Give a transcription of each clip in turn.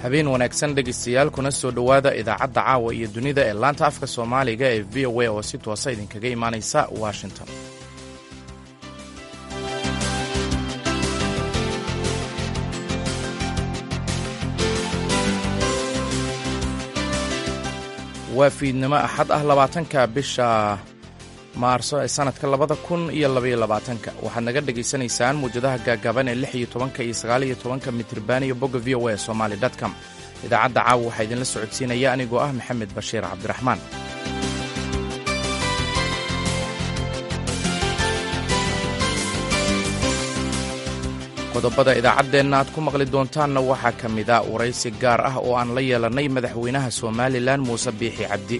habeen wanaagsan dhegaystayaal kuna soo dhowaada idaacadda caawa iyo dunida ee laanta afka soomaaliga ee v o a oo si toosa idinkaga imaanaysa washington waa fiidnimo axad ah labaatanka bisha maarso ee sanadka labada kun iyo labaiyo labaatanka waxaad naga dhagaysanaysaan muwjadaha gaagaaban ee lix iyo tobanka iyo sagaal iyo tobanka mitriban iyo bogga v o a somali com idaacadda caawa waxaa idinla socodsiinaya anigoo ah maxamed bashiir cabdiraxmaan qodobada idaacaddeenna aad ku maqli doontaanna waxaa ka mida waraysi gaar ah oo aan la yeelannay madaxweynaha somalilan muuse biixi cabdi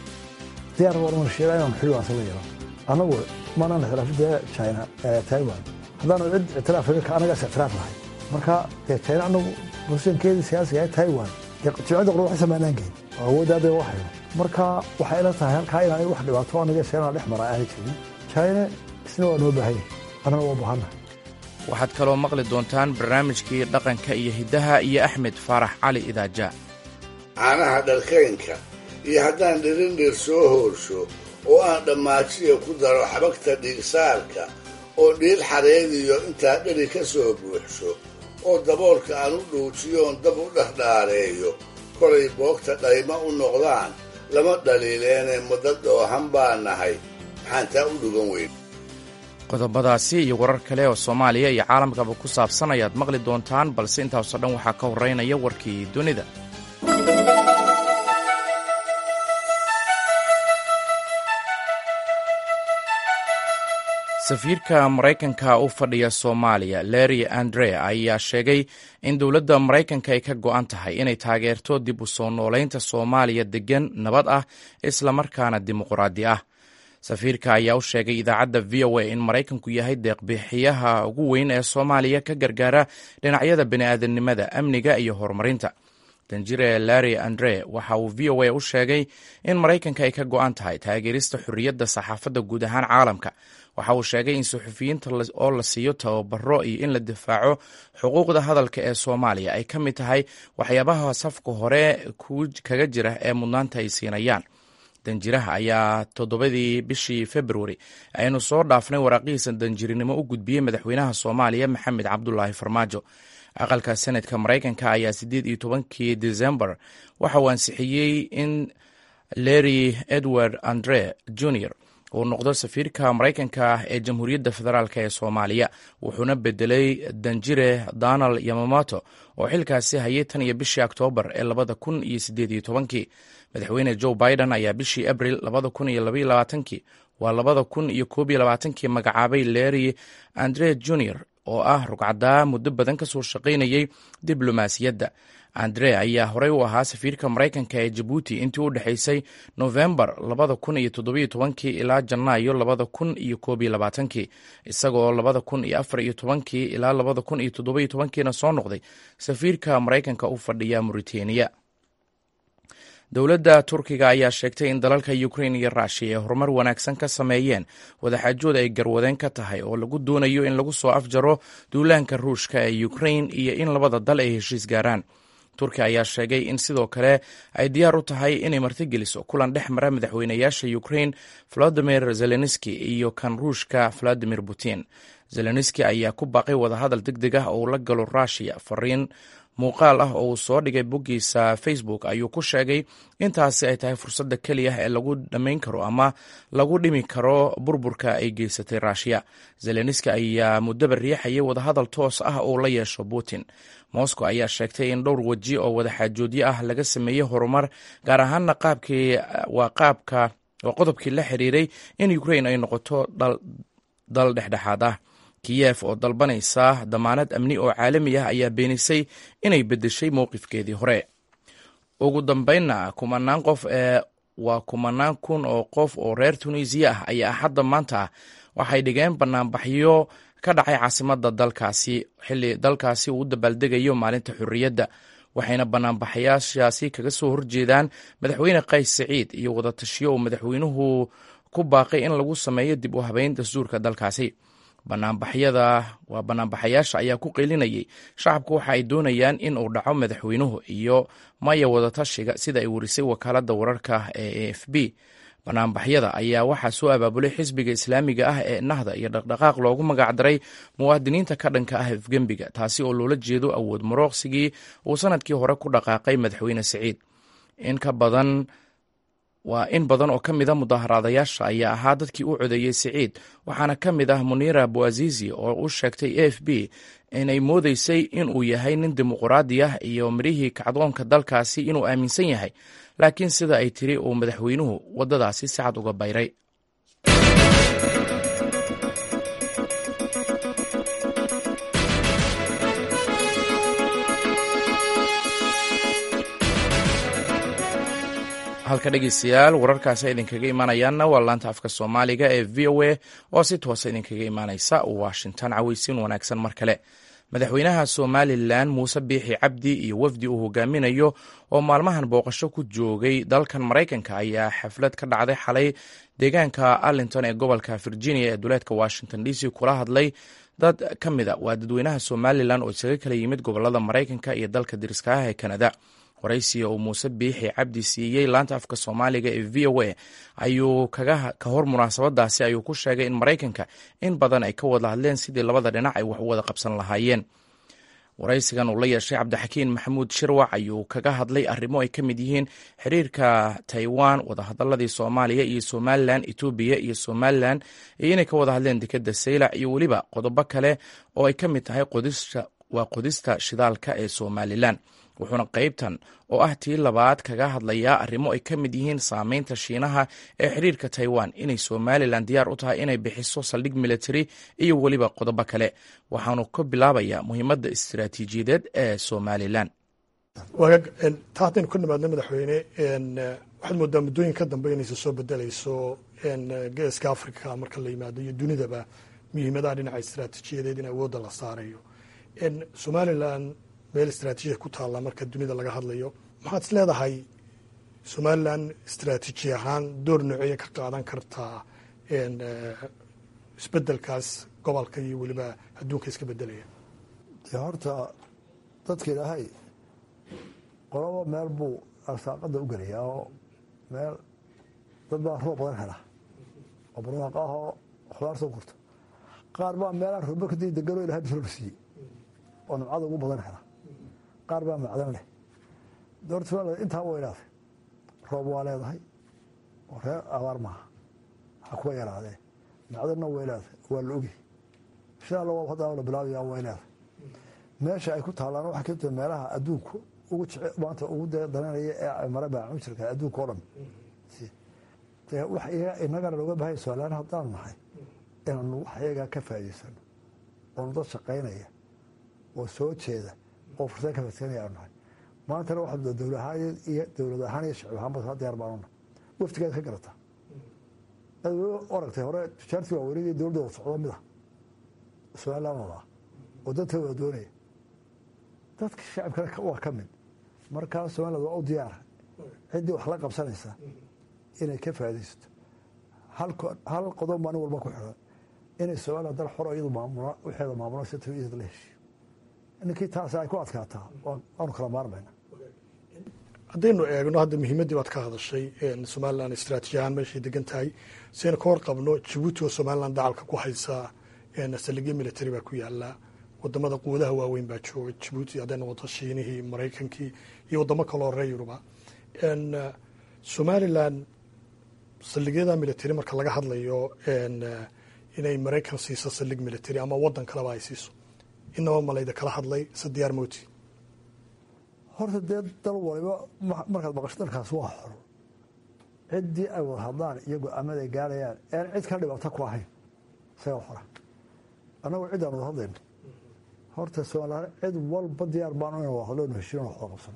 anagu maanaan ictiraafin dee china taiwan haddaanu cid ictiraafin ka anagaas ictiraaf lahay marka dee china anagu bulshankeedii siyaasiga ee taiwan dee jimcida qura waxay samaynaan geyn oo awooddaadee u hayo marka waxay ila tahay halkaa inaan wax dhibaato anaga china dhex mara aanay jirin china isna waa noo baahan yahay annana waa bahanna waxaad kaloo maqli doontaan barnaamijkii dhaqanka iyo hiddaha iyo axmed faarax cali idaaja caanaha dharkaynka iyo haddaan dhirindhir soo hoorsho oo aan dhammaajiya ku daro xabagta dhiigsaarka oo dhiil xareediyo intaa dheri ka soo buuxsho oo daboolka aan u dhuujiyoon dab u dhexdhaareeyo kolay boogta dhayma u noqdaan lama dhaliileene muddo dhoohan baa nahay maxaan taa u dhugan weyn qodobadaasi iyo warar kale oo soomaaliya iyo caalamkaba ku saabsan ayaad maqli doontaan balse intaasoo dhan waxaa ka horraynaya warkii dunida safiirka maraykanka u fadhiya soomaaliya larry andre ayaa sheegay in dowladda maraykanka ay ka go'an tahay inay taageerto dib u soo noolaynta soomaaliya deggan nabad ah islamarkaana dimuqraadi ah safiirka ayaa u sheegay idaacadda v o a in maraykanku yahay deeqbixiyaha ugu weyn ee soomaaliya ka gargaara dhinacyada bini'aadanimada amniga iyo horumarinta danjire larry andre waxa uu v o a u sheegay in maraykanka ay ka go'an tahay taageerista xorriyadda saxaafadda guud ahaan caalamka waxa uu sheegay in suxufiyiinta oo la siiyo tababaro iyo in la difaaco xuquuqda hadalka ee soomaaliya ay ka mid tahay waxyaabaha safka hore kaga jira ee mudnaanta ay siinayaan danjiraha ayaa toddobadii bishii februari aynu soo dhaafnay waraaqihiisa danjirinimo u gudbiyey madaxweynaha soomaaliya maxamed cabdulaahi farmaajo aqalka senadka maraykanka ayaa siddeed iyo tobankii decembar waxa uu ansixiyey in larry edward andre junior uu noqdo safiirka maraykanka ah ee jamhuuriyadda federaalk ee soomaaliya wuxuuna bedelay danjire donald yamamoto oo xilkaasi hayay tan iyo bishii oktoobar ee labada kun iyo siddeed iyo tobankii madaxweyne joe biden ayaa bishii abril labada kun iyo labaiyo labaatankii waa labada kun iyo koob iyo labaatankii magacaabay larry andre junior oo ah rugcadaa muddo badan ka soo shaqaynayay diblomaasiyadda andre ayaa horey u ahaa safiirka maraykanka ee jabuuti intii u dhexaysay nofembar labada kun iyo toddobiyo tobankii ilaa janaayo labada kun iyo koob iyo labaatankii isagoo labada kun iyo afar iyo tobankii ilaa labada kun iyo toddobiyo tobankiina soo noqday safiirka maraykanka u fadhiya mauritaniya dowladda turkiga ayaa sheegtay in dalalka ukrain iyo rushia ay horumar wanaagsan ka sameeyeen wadaxaajood ay garwadeen ka tahay oo lagu doonayo in lagu soo afjaro duulaanka ruushka ee ukrain iyo in labada dal ay heshiis gaaraan turkiya ayaa sheegay in sidoo kale ay diyaar u tahay inay martigeliso kulan dhex mara madaxweynayaasha ukrain volodimir zelenski iyo kan ruushka valadimir putin zelenski ayaa ku baaqay wadahadal deg deg ah oo la galo rushiya fariin muuqaal ah oo uu soo dhigay boggiisa facebook ayuu ku sheegay intaasi ay tahay fursadda keliya ee lagu dhammayn karo ama lagu dhimi karo burburka ay geysatay rushia zelenski ayaa muddaba riixayay wadahadal toos ah oo la yeesho putin moscow ayaa sheegtay in dhowr weji oo wadaxaajoodyo ah laga sameeyey horumar gaar ahaana qaabkii waa qaabka waa qodobkii la xiriiray in ukrain ay noqoto dal dhexdhexaad ah kiyef oo dalbanaysa damaanad amni oo caalami ah ayaa beenisay inay beddeshay mowqifkeedii hore ugu dambeynna kumanaan qof ee waa kumanaan kun oo qof oo reer tunisiya ah ayaa axadda maanta ah waxay dhigeen banaanbaxyo ka dhacay caasimadda dalkaasi xilli dalkaasi uu u dabaaldegayo maalinta xorriyadda waxayna banaanbaxayaashaasi kaga soo horjeedaan madaxweyne qays saciid iyo wadatashiyo uu madaxweynuhu ku baaqay in lagu sameeyo dib u habeyn dastuurka dalkaasi banaanbaxyada waa banaanbaxayaasha ayaa ku qeylinayay shacabku waxa ay doonayaan in uu dhaco madaxweynuhu iyo maya wadatashiga sida ay warisay wakaaladda wararka ee a f b banaanbaxyada ayaa waxaa soo abaabulay xisbiga islaamiga ah ee nahda iyo dhaqdhaqaaq loogu magacdaray muwaadiniinta ka dhanka ah afgembiga taasi oo loola jeedo awood marooqsigii uu sanadkii hore ku dhaqaaqay madaxweyne siciid in ka badan waa in badan oo ka mid a mudaharaadayaasha ayaa ahaa dadkii u codeeyey siciid waxaana ka mid ah muniira buazizi oo u sheegtay a f b inay moodeysay inuu yahay nin dimuquraadi ah iyo mirihii kacdoonka dalkaasi inuu aaminsan yahay laakiin sida ay tiri uu madaxweynuhu waddadaasi si cad uga bayray halka dhegeystayaal wararkaasi idinkaga imaanayaanna waa laanta afka soomaaliga ee v o a oo si toosa idinkaga imaaneysa washington caweysin wanaagsan mar kale madaxweynaha somalilan muuse biixi cabdi iyo wafdi uu hogaaminayo oo maalmahan booqasho ku joogay dalkan maraykanka ayaa xaflad ka dhacday xalay deegaanka arlington ee gobolka virginia ee duleedka washington d c kula hadlay dad ka mid a waa dadweynaha somalilan oo isaga kala yimid gobolada maraykanka iyo dalka diriska ah ee kanada waraysiga uu muuse biixi cabdi siiyey laanta afka soomaaliga ee v o a ayuu ka hor munaasabadaasi ayuu ku sheegay in maraykanka in badan ay ka wada hadleen sidii labada dhinac ay wax u wada qabsan lahaayeen waraysigan uu la yeeshay cabdixakiin maxamuud shirwac ayuu kaga hadlay arrimo ay ka mid yihiin xiriirka taiwan wadahadaladii soomaaliya iyo somalilan etoobiya iyo somalilan iyo inay ka wada hadleen dekeda saylac iyo weliba qodobo kale oo ay ka mid tahay waa qodista shidaalka ee somalilan wuxuuna qaybtan oo ah tii labaad kaga hadlayaa arrimo ay ka mid yihiin saameynta shiinaha ee xiriirka taiwan inay somalilan diyaar u tahay inay bixiso saldhig military iyo weliba qodobo kale waxaanu ka bilaabayaa muhiimadda istiraatiijiyadeed ee somalilan waagaag taa haddaynu ka nimaadno madaxweyne waxaad moodaa muddooyin ka dambe inaysa soo bedelayso geeska africa marka la yimaado iyo dunidaba muhiimadaha dhinaca istiraatiijiyadeed in awoodda la saarayo somalilan meel istraatiijiya ku taalla marka dunida laga hadlayo maxaad is leedahay somalilan istraatiiji ahaan door nooceeya ka qaadan kartaa isbedelkaas gobolka iyo weliba adduunka iska bedelaya dee horta dadka ilaahay qolaba meel buu arsaaqada u gelayaa oo meel dad baa roob badan hela oo barwaaqo ah oo khudaar soo gurta qaar baa meelaan rooba kadib degano ilahay bisolba siiyey oo nimcada ugu badan hela qaar baa macdan leh doorta intaa way leedahay roob waa leedahay oo reer abaar maaha ha kuwa yaraadee macdanna way leedahay waa la ogi insha alla waa hadda la bilaabaya way leedahay meesha ay ku taalaan waxaa kamid tahay meelaha adduunku ugu jece maanta ugu dananaya ee mara baacun jirka adduunka o dhan dee wax inagana looga baahaya somalilaan haddaan nahay inaanu wax iyagaa ka faa'idaysano oonu dad shaqaynaya oo soo jeeda oo fursad ka fadsanaya aanu nahay maantana waxaa dowlad ahaan iyo dowlad ahaan iyo shacib ahaanba saa diyaar baanu nahay waftigaad ka garataa aad aragtay hore tujaartii waa wareegaya dowladda wada socdo mid ah somaliland wadaa oo dadka wada doonaya dadka shacibkana waa ka mid markaa somaliland waa u diyaara ciddii wax la qabsanaysa inay ka faaidaysato hal qodob maalin walba ku xiran inay somaliland dal xoro iyadu maamula waxeeda maamulo si tawiyada la heshiyo ninkii taas ay ku adkaataa waanu kala maarmayna haddaynu eegno hadda muhiimaddii baad ka hadashay somalilan istraatiiji ahaan meeshay degan tahay siaynu ka hor qabno jabuuti oo somalilan dacalka ku haysa saldhigyo military baa ku yaala wadamada quwadaha waaweyn baa jooga jabuuti hadday noqoto shiinihii maraykankii iyo wadamo kaloo reer yuruba somalilan saldhigyada military marka laga hadlayo inay maraykan siiso saldhig military ama wadan kaleba ay siiso inaba malayda kala hadlay se diyaar moti horta dee dal waliba markaad maqasho dalkaas waa xor ciddii ay wada hadlaan iyo go-aamada ay gaarayaan ean cid ka dhibaato ku ahayn isagaa xora annagu ciddaan wada hadlayno horta somalilaan cid walba diyaar baanu ina wada hadlo inu heshiino waxda qabsano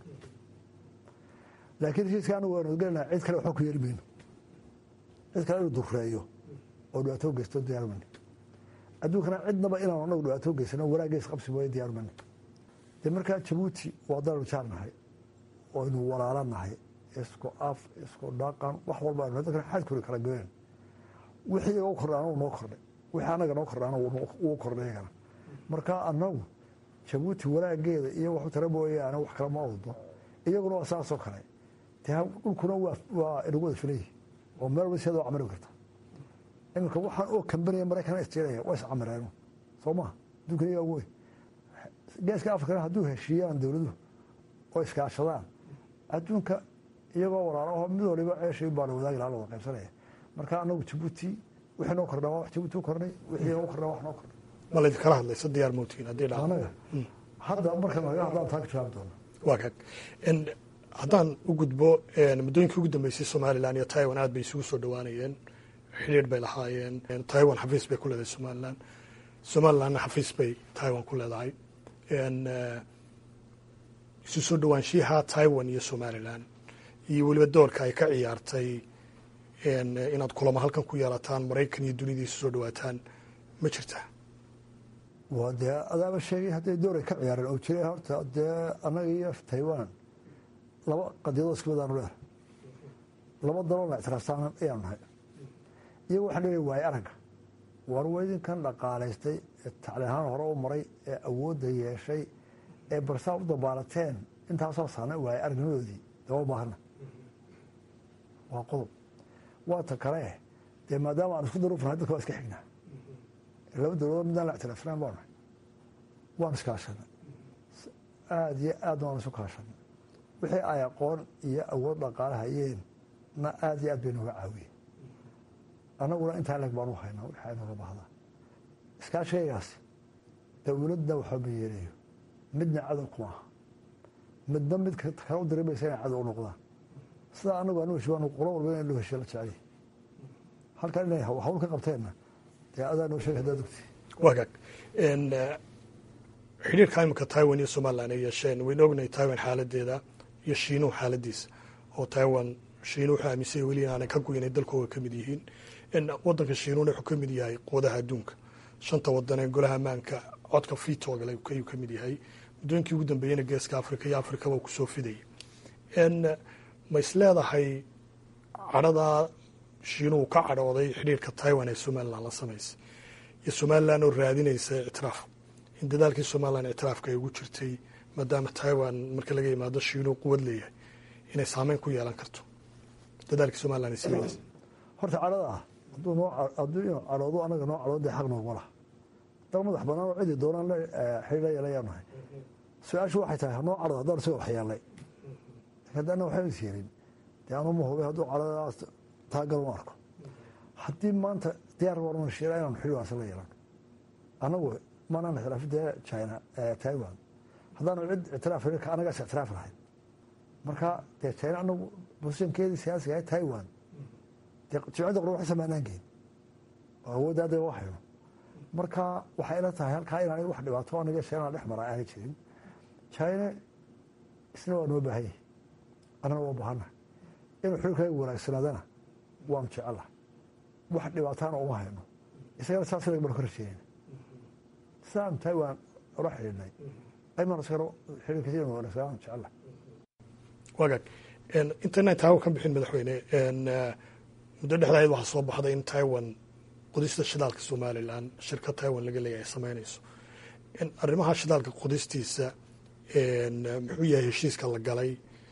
laakiin heshiiska anagu waanu gelinaa cid kale waxba ku yeeli mayno cid kale inuu dureeyo oo dhibaato geysto diyaar mayno adduunkana cidnaba inaanu anagu dhibaato geysano wanaaggeys qabsi mooye diyaar mayno dee markaa jabuuti waa dalanu jaar nahay oo aynu walaala nahay isku af isku dhaqan wax walba aynu dadkana xaad kuri kala goynan wixii iyaga u kordhay anagu noo kordhay wixii annaga noo kordhaana wuu kordhay iyagana marka annagu jabuuti walaageeda iyo waxu tara mooyaane wax kale ma awdo iyaguna waa saasoo kale dee dhulkuna waa inagu wada filayi oo meel walba siada waa camari karta iminka waxaan oo kambaniya maraykan isjeelaya waa iscamireeno soo maha adduunkan iyaga wey geeska afrikana hadduu heshiiyaan dowladuhu oo iskaashadaan adduunka iyagoo walaalaho mid waliba ceeshii baa la wadaagi laha la wada qaybsanaya marka anagu jabuuti wixii noo kordhaa wax jabuuti u kordhay wixii noo kordhaa wax noo kordhay ma laydinkala hadlaysa diyaar mootiin haddii dhaa anaga hadda marka naga hadlaan taa ka jawaabi doona waa kag haddaan u gudbo muddooyinkii ugu dambeysay somalilan iyo taiwan aad bay isugu soo dhawaanayeen xidhiir bay lahaayeen taiwan xafiis bay ku leedahay somalilan somalilanna xafiis bay taiwan ku leedahay isu soo dhawaanshiyaha taiwan iyo somalilan iyo weliba doorka ay ka ciyaartay inaad kulamo halkan ku yeelataan maraykan iyo dunida isu soo dhawaataan ma jirtaa waa dee adaaba sheegay hadday door ay ka ciyaareen oo jira horta dee annaga iyo taiwan laba qadiyadoo isku midaanu leedahay laba daloolna ictiraaftaan ayaanu nahay iyagu waxaan leeyahay waaye aragga waar weydinkan dhaqaalaystay ee tacliin ahaan hore u maray ee awoodda yeeshay ee barsaa u dabaalateen intaasoo saana waaye aragnimadoodii dee waa baahana waa qodob waa ta kale dee maadaama aan isku daruufnahay dadka waa iska xignaa laba dowladood midaan la ictiraafsanaan baa nahay waan iskaashanay aada iyo aad waan isu kaashanay wixii ay aqoon iyo awood dhaqaale hayeen na aada iyo aad bay nooga caawiyeen annaguna intaa leg baan u haynaa wixii ay nooga bahdaa iskaashigaygaas dowladna waxba ma yeelayo midna cadow kuma aha midna mid kale u dirimaysa inay cadow u noqdaan sidaa anagu anu heshiy qolo walba in loo heshiya la jeceliy halkan inay hawl ka qabteenna dee adaa noo sheegay haddaad ogti wagaag xidhiirka imika taiwan iyo somalilan ay yeesheen waynu ognahay taiwan xaaladeeda iyo shiinuhu xaaladiisa oo taiwan shiinuhu wuxuu aaminsanya weli inaanay ka goynay dalkooga ka mid yihiin wadanka shiinuhuna wuxuu ka mid yahay quwadaha adduunka shanta wadan ee golaha ammaanka codka fitogale ayuu ka mid yahay muddooyinkii ugu dambeeyena geeska africa iyo afrikaba kusoo fidayay ma is leedahay cadhadaa shiinuhu ka cadhooday xidhiirka taiwan ee somalilan la samaysay iyo somalilan oo raadinaysa ictiraaf in dadaalkii somalilan ictiraafka ay ugu jirtay maadaama taiwan marka laga yimaado shiinuhu quwad leeyahay inay saameyn ku yeelan karto dadaalkii somalilan ay samaynaysa horta cadhada ah hadduu noo hadduu inuu cadhoodo anaga noo cadhoodo dee xaq noogma laha dal madax banaan oo cidii doonaan la xidhiir la yeelayaa nahay su-aashu waxay tahay hanoo cadhado haddaan isaga waxyeelay haddana waxba is yeelin dee anu ma hubay hadduu cadhadaas taagal u arko haddii maanta diyaar warman shiira inaanu xidhi waansa la yeelan anagu maanaan ictiraafin dee china taiwan haddaanu cid ictiraaf anagaas ictiraaf lahayn marka dee china anagu bosishankeedii siyaasiga ahay taiwan dee jimcadda qura waxay samaanaan geyn oo awoodda hadda waa hayno marka waxay ila tahay halkaa inaan wax dhibaato aniga china dhex mara aanay jirin china isna waa noo baahan yahay annana waa baahana inuu xilkayga wanaagsanaadana waanu jecelaha wax dhibaataana uma hayno isagana saas lag baan ka rajeynayna sidaan taiwan ula xidhiidhnay aymaan isagana xidhiirkiisa inuu wanaagsanaan jecelaha wagaag intaynaan taawan ka bixin madaxweyne muddo dhexdaayad waxaa soo baxday in taiwan qodista shidaalka somalilan shirkad taiwan laga leeyahay ay samaynayso arrimaha shidaalka qodistiisa muxuu yahay heshiiska la galay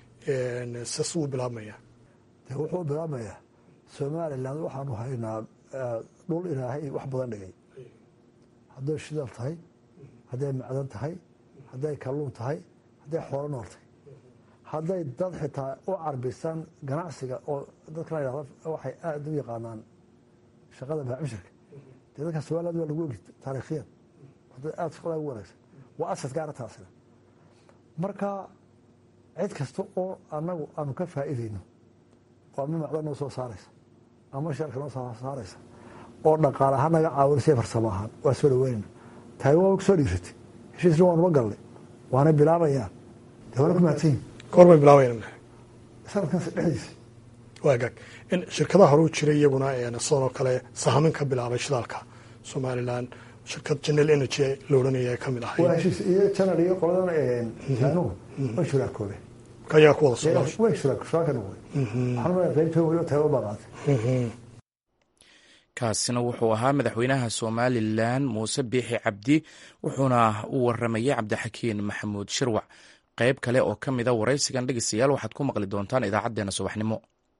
sas wuu bilaabmaya de wuxuu bilaabmayaa somalilan waxaanu haynaa dhul ilaahay wax badan dhigay hadday shidaal tahay hadday macdan tahay hadday kalluun tahay hadday xoolo nool tahay hadday dad xitaa u carbisaan ganacsiga oo dadkana yidhahda waxay aada u yaqaanaan shaqada baacmushirka dee dadka somaliland waa lagu ogi taariikhiyan dad aada shaqada ugu wanaagsan waa asad gaara taasina marka cid kasta oo anagu aanu ka faa'iidayno oo ama macdan noo soo saaraysa ama sharka noo soo saaraysa oo dhaqaal ahaan naga caawinaysa farsamo ahaan waa soo dhaweynayna taiwan waa kusoo dhiirsatay heshiisna waanuba galnay waana bilaabayaan dee waana ku mahadsan yihin kahor bay bilaabayaan sanadkan dhexdiisa waagaag in shirkadaha hore u jiray iyaguna sidoo kale sahamin ka bilaabay shidaalka somalilan shirkad general energy la odhanaya ka mid waa ahay heshiis iyo janal iyo qoladan jaanuhu way shuraakoobeen ayaa ku wada socda way shuraaka noqday waxaan umaleeyaa qaybtoon weliba taiwan baa qaatay kaasina wuxuu ahaa madaxweynaha somalilan muuse biixi cabdi wuxuuna u waramayay cabdixakiin maxamuud shirwac qayb kale oo ka mida waraysigan dhegeystayaal waxaad ku maqli doontaan idaacaddeenna subaxnimo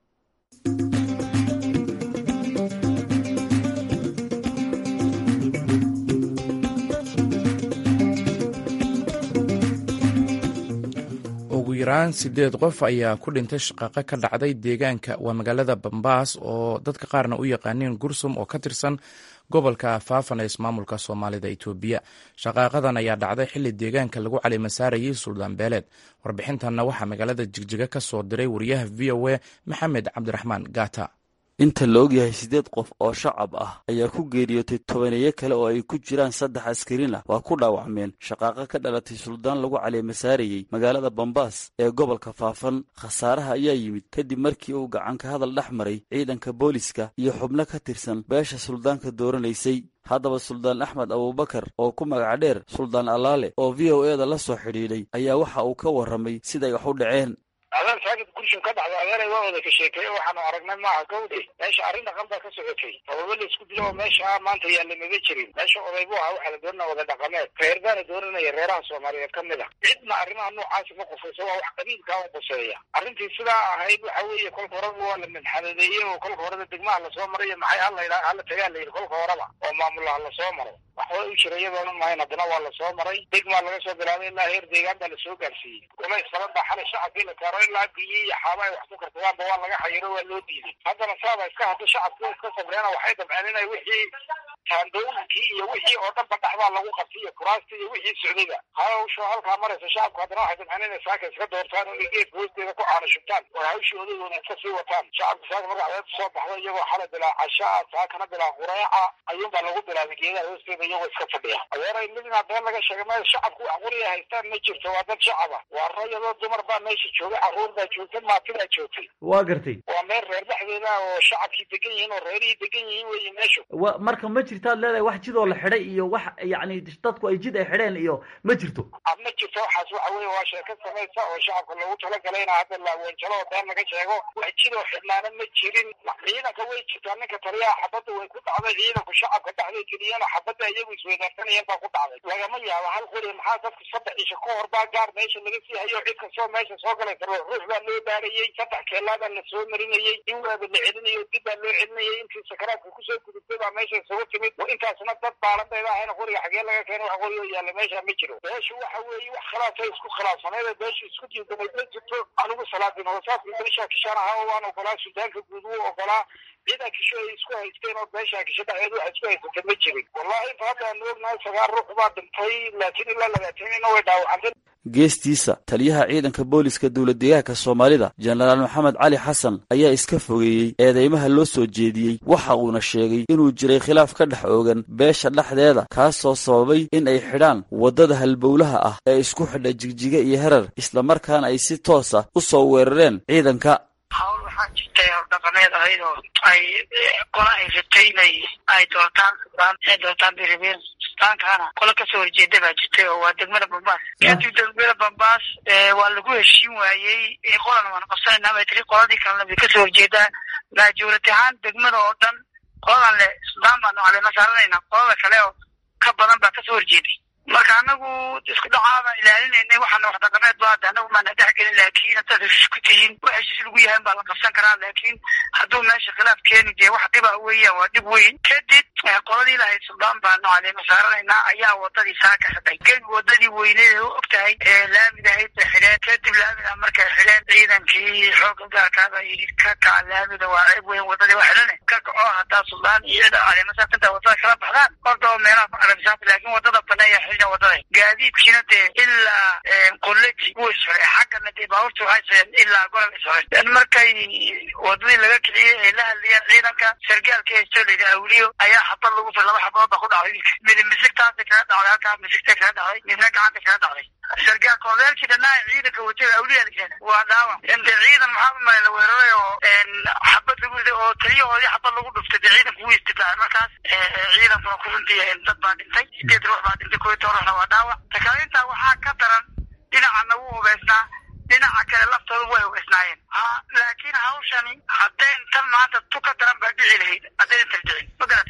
ugu yaraan sideed qof ayaa ku dhintay shaqaaqo ka dhacday deegaanka waa magaalada bambaas oo dadka qaarna u yaqaaniin gursum oo ka tirsan gobolka faafan ee ismaamulka soomaalida itoobiya shaqaaqadan ayaa dhacday xilli deegaanka lagu calimasaarayay suldaan beeleed warbixintanna waxaa magaalada jigjiga ka soo diray wariyaha v o a maxamed cabdiraxmaan gaata inta la ogyahay siddeed qof oo shacab ah ayaa ku geeriyootay tobaneeyo kale oo ay ku jiraan saddex askarin ah waa ku dhaawacmeen shaqaaqo ka dhalatay suldaan lagu caleemasaarayey magaalada bambaas ee gobolka faafan khasaaraha ayaa yimid kadib markii uu gacanka hadal dhex maray ciidanka booliska iyo xubno ka tirsan beesha suldaanka dooranaysay haddaba suldaan axmed abuubakar oo ku magac dheer suldaan allaale oo v o e da la soo xidhiidhay ayaa waxa uu ka warramay siday wax u dhaceen adaan saakid gurshin ka dhacday adeeray waa wada ka sheekeeye waxaanu aragnay maaha gawdhe meesha arrin dhaqan baa ka socotay sababo la isku dilo oo meesha maanta yaalla maba jirin meesha oday bu ahaa waxaa la doonana wada dhaqameed reer baana doonanaya reeraha soomaaliyeed ka mid a cidna arrimaha noocaasi ma qufayso waa wax qabiilkaa u quseeya arrintii sidaa ahayd waxa weeye kolka horeba waa la minxadadeeyey oo kolka horeba degmaha lasoo marayo maxay hala hala tagaa la yidhi kolka horeba oo maamulaha lasoo maro waxba u jira iyadoona mahayn haddana waa lasoo maray degmaa laga soo bilaabay ilaa heer deegaan baa lasoo gaarsiiyey culays badan baa xalay shacabkii la taaro ilaa biyi iyo xaaba ay wax ku kartadaanba waa laga xayiro waa loo diiday haddana saaba iska hadda shacabku iska sabreena waxay dabceen inay wixii taandooyinkii iyo wixii oo dhanba dhaxbaa lagu qabtay iyo kuraastii iyo wixii socdayba hawsha halkaa maraysa shacabku haddana waxay dabceen inay saaka iska doortaan oo geedka hoosteeda ku caano shubtaan oo hawshii odagooda iska sii wataan shacabku saaka marka cadeed soo baxda iyagoo xalay bilaa cashaa saakana bilaa qureeca ayuunbaa lagu bilaabay geedaha hoosteeda iyagoo iska fadhiya adeeray midna been laga sheegay meel shacabku wax quriya haystaan ma jirto waa dad shacaba waa rayadoo dumar baa meesha joogay carruur baa joogtay maatidaa joogtay waa gartay waa meel reer dhexdeeda oo shacabkii degan yihiin oo reerihii degan yihiin weeye meeshu wa marka ma jirtaad leedahay wax jidoo la xidhay iyo wax yacni dadku ay jid ay xidheen iyo ma jirto ma jirto waxaas waxa weeye waa sheeko samaysa oo shacabka loogu talagalay ina hadda laawoonjalo oo been laga sheego wax jidoo xidhnaana ma jirin ciidanka way jirtaa ninka taliyaha xabadda way ku dhacday ciidanku shacabka dhexday geliyeen oo xabadda iyagu isweydaarsanayeen baa ku dhacday lagama yaabo hal qori maxaa dadku saddex isha ka hor baa gaar meesha laga sii hayo cid kastoo meesha soo galaysa ruux baa loo baarayey saddex keelaa baa la soo marinayey in waaba la celinayo dib baa loo celinayay intii sakaraadka kusoo gudubtay baa meesha isugu timid oo intaasna dad baalanbayda ahayna qoriga xagee laga keena wax qorigo yaalla meesha ma jiro beeshu waxa weeye wax khilaafay isku khilaafsaneeda beeshu isku diidamay ma jirto anigu salaadin hoosaadkii beesha kishaan ahaa oo waan ogolaa sudaanka guud wuu ogolaa ciidan kisho ay isku haysteen oo beesha kisho dhexdeed waxa isku haysatay ma jirin wallahi inta hadda aanu ognahay sagaal ruux baa dhintay laakiin ilaa labaatanina way dhaawacantay geestiisa taliyaha ciidanka booliska dowlad deegaanka soomaalida jenaraal maxamed cali xasan ayaa iska fogeeyey eedeymaha loo soo jeediyey waxa uuna sheegay inuu jiray khilaaf ka dhex oogan beesha dhexdeeda kaasoo sababay in ay xidhaan waddada halbowlaha ah ee isku xidha jigjiga iyo herar islamarkaana ay si toosa u soo weerareen ciidanka hawl waxaa jirtay hordhaqameed ahayd oo ay qola haysatay inay ay doortaan sudaan inay doortaan biribir sudaankaana qola kasoo horjeeda baa jirtay oo waa degmada bambaas kadib degmada bambaas waa lagu heshiin waayey qolan waan qabsanayna bay tiri qoladii kalena bay kasoo horjeedaa maajuurad ahaan degmada oo dhan qoladan le sudaan baanu caleema saaranayna qolada kale oo ka badan baa kasoo horjeeday marka anagu isku dhacaabaan ilaalinaynay waxaana wax dhaqameed ba hadda anagu maana dhex gelin laakiin haddaad heshiis ku tihiin wax heshiis lagu yahay baa la qabsan karaa laakiin hadduu meesha khilaaf keeni dee wax dhiba weeyaan waa dhib weyn kadib qoladii lahayd suldaan baanu caleema saaranaynaa ayaa wadadii saaka xidhay gebi wadadii weyneed u og tahay ee laamid ahayd bay xidheen kadib laamida markay xidheen ciidankii xooga gaarkaaba yidhi ka kaca laamida waa ceeb weyn wadadii waa xidhane ka kaco haddaa suldaan iyo cida caleema saartanta wadada kala baxdaan ordoo meelaha ku caleema saarta laakiin wadada baneeya wadada gaadiidkiina dee ilaa qoleji wuu isxoray xaggana dee baabuurta waxay soceen ilaa golol isxoray markay wadadii laga kiciyey ay la hadlayeen ciidanka sargaalka haysto layidhi awliyo ayaa xabad lagu fir laba xabadood ba ku dhacday wiilka mid misigtaasa kaga dhacday halkaa misigta kaga dhacday midna gacanta kaga dhacday sargaal korneelkii dhanaa ciidanka watay awliya la waa dhaawac de ciidan maxaa umale la weeraray oo xabad lagu riday oo taliyahoodii xabad lagu dhuftay dee ciidanku wuu istifaacay markaas ciidankuna ku runtii dad baa dhintay sideed ruux baa dhintay koy toorana waa dhaawac takaalintaa waxaa ka daran dhinacana wuu hubeysnaa dhinaca kale laftooda way hubeysnaayeen laakiin hawshani haddayn tan maanta tu ka daran baa dhici lahayd haddaynan tar dhicin magara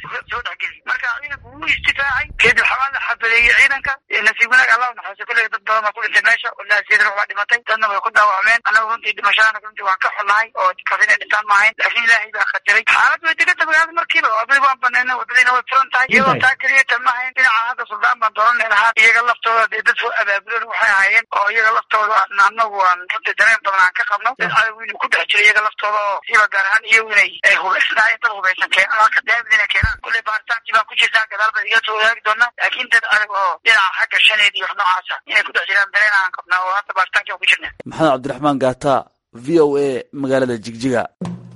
iyo ciidanka nasiib wanaag allah naxariiso kulliga dad badan baa ku dhintay meesha walahi sidan waa dhimatay dadna way ku dhaawacmeen annagu runtii dhimashadana runtii waan ka xunahay oo kaas inay dhintaan maahayn laakiin ilaahay baa khatiray xaalad way deganta magaalada markiiba wadadii waan banayna wadadiina way furan tahay iyadoo taa keliya tan maahayn dhinaca hadda suldaan baan dooranay lahaa iyaga laftooda dee dad soo abaabulan waxay ahaayeen oo iyaga laftooda annagu aan runtii dareen badan aan ka qabno dad cadow inuu ku dhex jiro iyaga laftooda oo siba gaar ahaan iyagu inay ay hubaysnaayeen dad hubaysan keenan halka daamid inay keenaan kulley baaritaankii baan ku jirtaa gadaal baan iga soo wadaagi doonaa laakiin dad adag oo dhinaca xagga shaneed iyo wax noocaasa inay ku dhex jiraan dareen aan qabnaa oo hadda baaritaankii aan ku jirna maxamed cabdiraxmaan gaata v o a magaalada jigjiga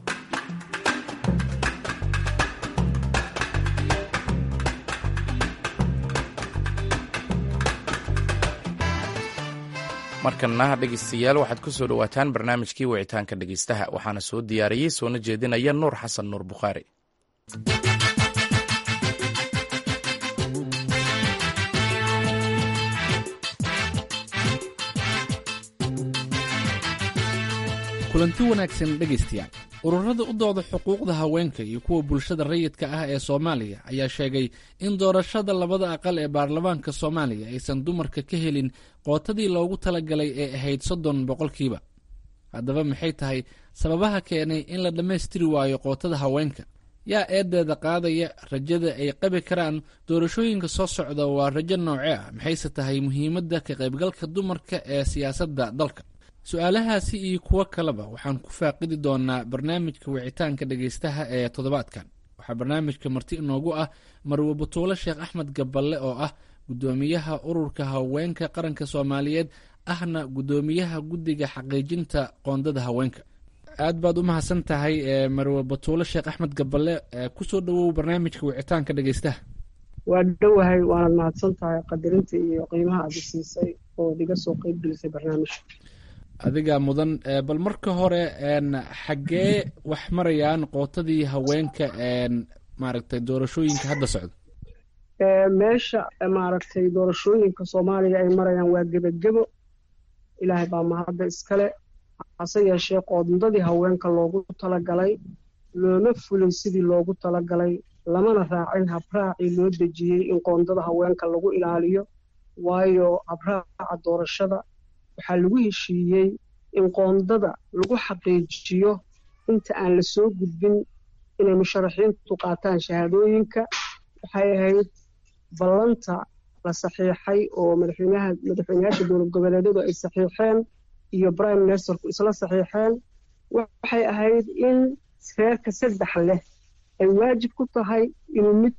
markana dhegeystayaal waxaad ku soo dhowaataan barnaamijkii wicitaanka dhegeystaha waxaana soo diyaariyey soona jeedinaya nuur xasan nuur bukhaari kulanti wanaagsan dhegaystayaal ururada u dooda xuquuqda haweenka iyo kuwa bulshada rayidka ah ee soomaaliya ayaa sheegay in doorashada labada aqal ee baarlamaanka soomaaliya aysan dumarka ka helin qootadii loogu talagalay ee ahayd soddon boqolkiiba haddaba maxay tahay sababaha keenay in la dhammaystiri waayo qootada haweenka yaa eedeeda qaadaya rajada ay qabi karaan doorashooyinka soo socda waa rajo noocee ah maxayse tahay muhiimadda ka qaybgalka dumarka ee siyaasadda dalka su-aalahaasi iyo kuwo kaleba waxaan ku faaqidi doonaa barnaamijka wicitaanka dhegaystaha ee toddobaadkan waxaa barnaamijka marti inoogu ah marwe butuule sheekh axmed gaballe oo ah guddoomiyaha ururka haweenka qaranka soomaaliyeed ahna guddoomiyaha guddiga xaqiijinta qoondada haweenka aad baad u mahadsan tahay marwe batuule sheekh axmed gaballe kusoo dhawow barnaamijka wicitaanka dhegaystaha waa dhowahay waanad mahadsan tahay qadarinta iyo qiimaha aada siisay oo iga soo qeyb gelisay barnaamijka adigaa mudan bal marka hore xaggee wax marayaan qootadii haweenka maaragtay doorashooyinka hadda socda meesha maaragtay doorashooyinka soomaaliya ay marayaan waa gebagebo ilaahay baa mahadda iskale hase yeeshee qoondadii haweenka loogu talagalay looma fulin sidii loogu talagalay lamana raacin habraacii loo dejiyey in qoondada haweenka lagu ilaaliyo waayo habraaca doorashada waxaa lagu heshiiyey in qoondada lagu xaqiijiyo inta aan la soo gudbin inay musharaxiintu qaataan shahaadooyinka waxay ahayd ballanta la saxiixay oo madaxweynaha madaxweynayaasha dowlad goboleedyadu ay saxiixeen iyo prime ministerku isla saxiixeen waxay ahayd in reerka saddex leh ay waajib ku tahay inuu mid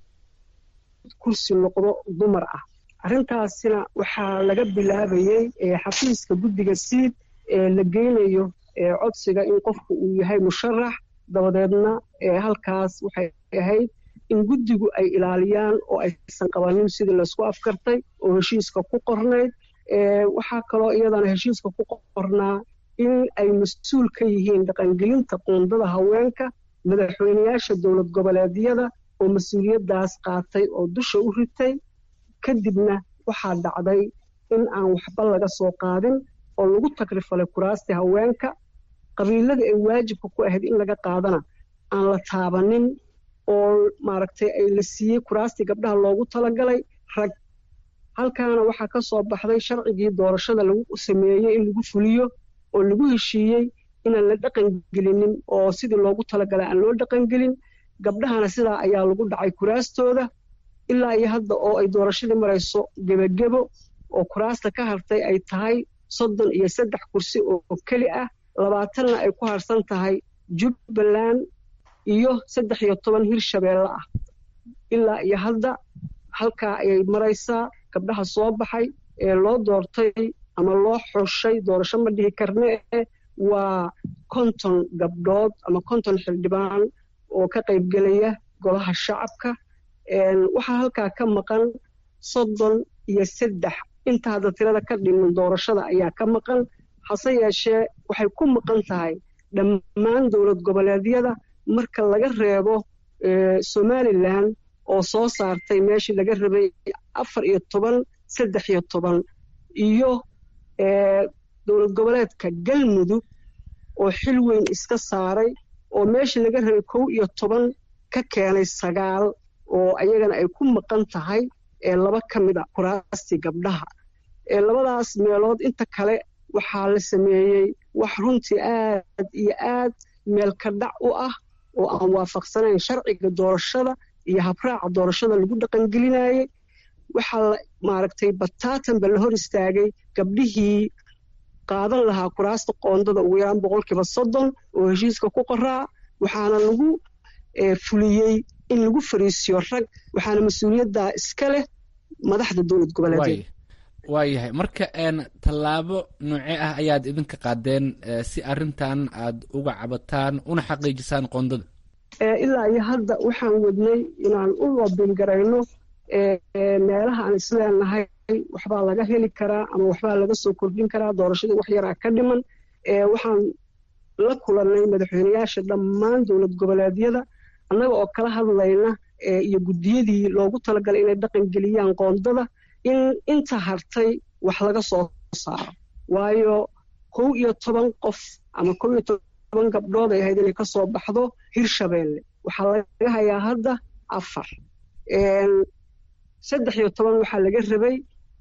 kursi noqdo dumar ah arrintaasina waxaa laga bilaabayey xafiiska guddiga siid ee la geynayo codsiga in qofku uu yahay musharax dabadeedna halkaas waxay ahayd in guddigu ay ilaaliyaan oo aysan qabanin sidii laysku afkartay oo heshiiska ku qornayd waxaa kaloo iyadana heshiiska ku qornaa in ay mas-uul ka yihiin dhaqangelinta qoondada haweenka madaxweyneyaasha dowlad goboleedyada oo mas-uuliyaddaas qaatay oo dusha u ritay kadibna waxaa dhacday in aan waxba laga soo qaadin oo lagu tagrifalay kuraastii haweenka qabiilada ay waajibka ku ahayd in laga qaadana aan la taabanin oo maaragtay ay la siiyey kuraastii gabdhaha loogu talagalay rag halkaana waxaa ka soo baxday sharcigii doorashada lagu sameeyey in lagu fuliyo oo lagu heshiiyey inaan la dhaqangelinin oo sidii loogu talagalay aan loo dhaqangelin gabdhahana sidaa ayaa lagu dhacay kuraastooda ilaa iyo hadda oo ay doorashadii marayso gebagebo oo kuraasta ka hartay ay tahay soddon iyo saddex kursi oo keli ah labaatanna ay ku harsan tahay jubbaland iyo saddex iyo toban hirshabeelle ah ilaa iyo hadda halkaa ayay maraysaa gabdhaha soo baxay ee loo doortay ama loo xushay doorasho ma dhihi karne waa konton gabdhood ama konton xildhibaan oo ka qaybgelaya golaha shacabka waxaa halkaa ka maqan soddon iyo saddex inta hadda tirada ka dhiman doorashada ayaa ka maqan hase yeeshee waxay ku maqan tahay dhammaan dowlad goboleedyada marka laga reebo somalilan oo soo saartay meeshii laga rabay afar iyo toban saddex iyo toban iyo dowlad goboleedka galmudug oo xil weyn iska saaray oo meeshii laga rabay kow iyo toban ka keenay sagaal oo ayagana ay ku maqan tahay ee laba ka mid a kuraastii gabdhaha ee labadaas meelood inta kale waxaa la sameeyey wax runtii aad iyo aad meelka dhac u ah oo aan waafaqsanayn sharciga doorashada iyo habraaca doorashada lagu dhaqangelinayey waxaa la maaragtay bataatanba la hor istaagay gabdhihii qaadan lahaa kuraasta qoondada ugu yaraan boqolkiiba soddon oo heshiiska ku qoraa waxaana lagu fuliyey in lagu fariisiyo rag waxaana mas-uuliyaddaa iska leh madaxda dowlad goboleedeed waayahay marka tallaabo noocee ah ayaad idinka qaadeen si arrintan aad uga cabataan una xaqiijisaan qoondada ilaa iyo hadda waxaan wadnay inaan u loobingarayno meelaha aan isleenahay waxbaa laga heli karaa ama waxbaa laga soo kordhin karaa doorashadii wax yaraa ka dhiman waxaan la kulannay madaxweyneyaasha dhammaan dowlad goboleedyada annaga oo kala hadlayna iyo guddiyadii loogu talagalay inay dhaqan geliyaan qoondada in inta hartay wax laga soo saaro waayo kow iyo toban qof ama kow iyo toban gabdhood ay ahayd inay ka soo baxdo hirshabeelle waxaa laga hayaa hadda afar saddex iyo toban waxaa laga rabay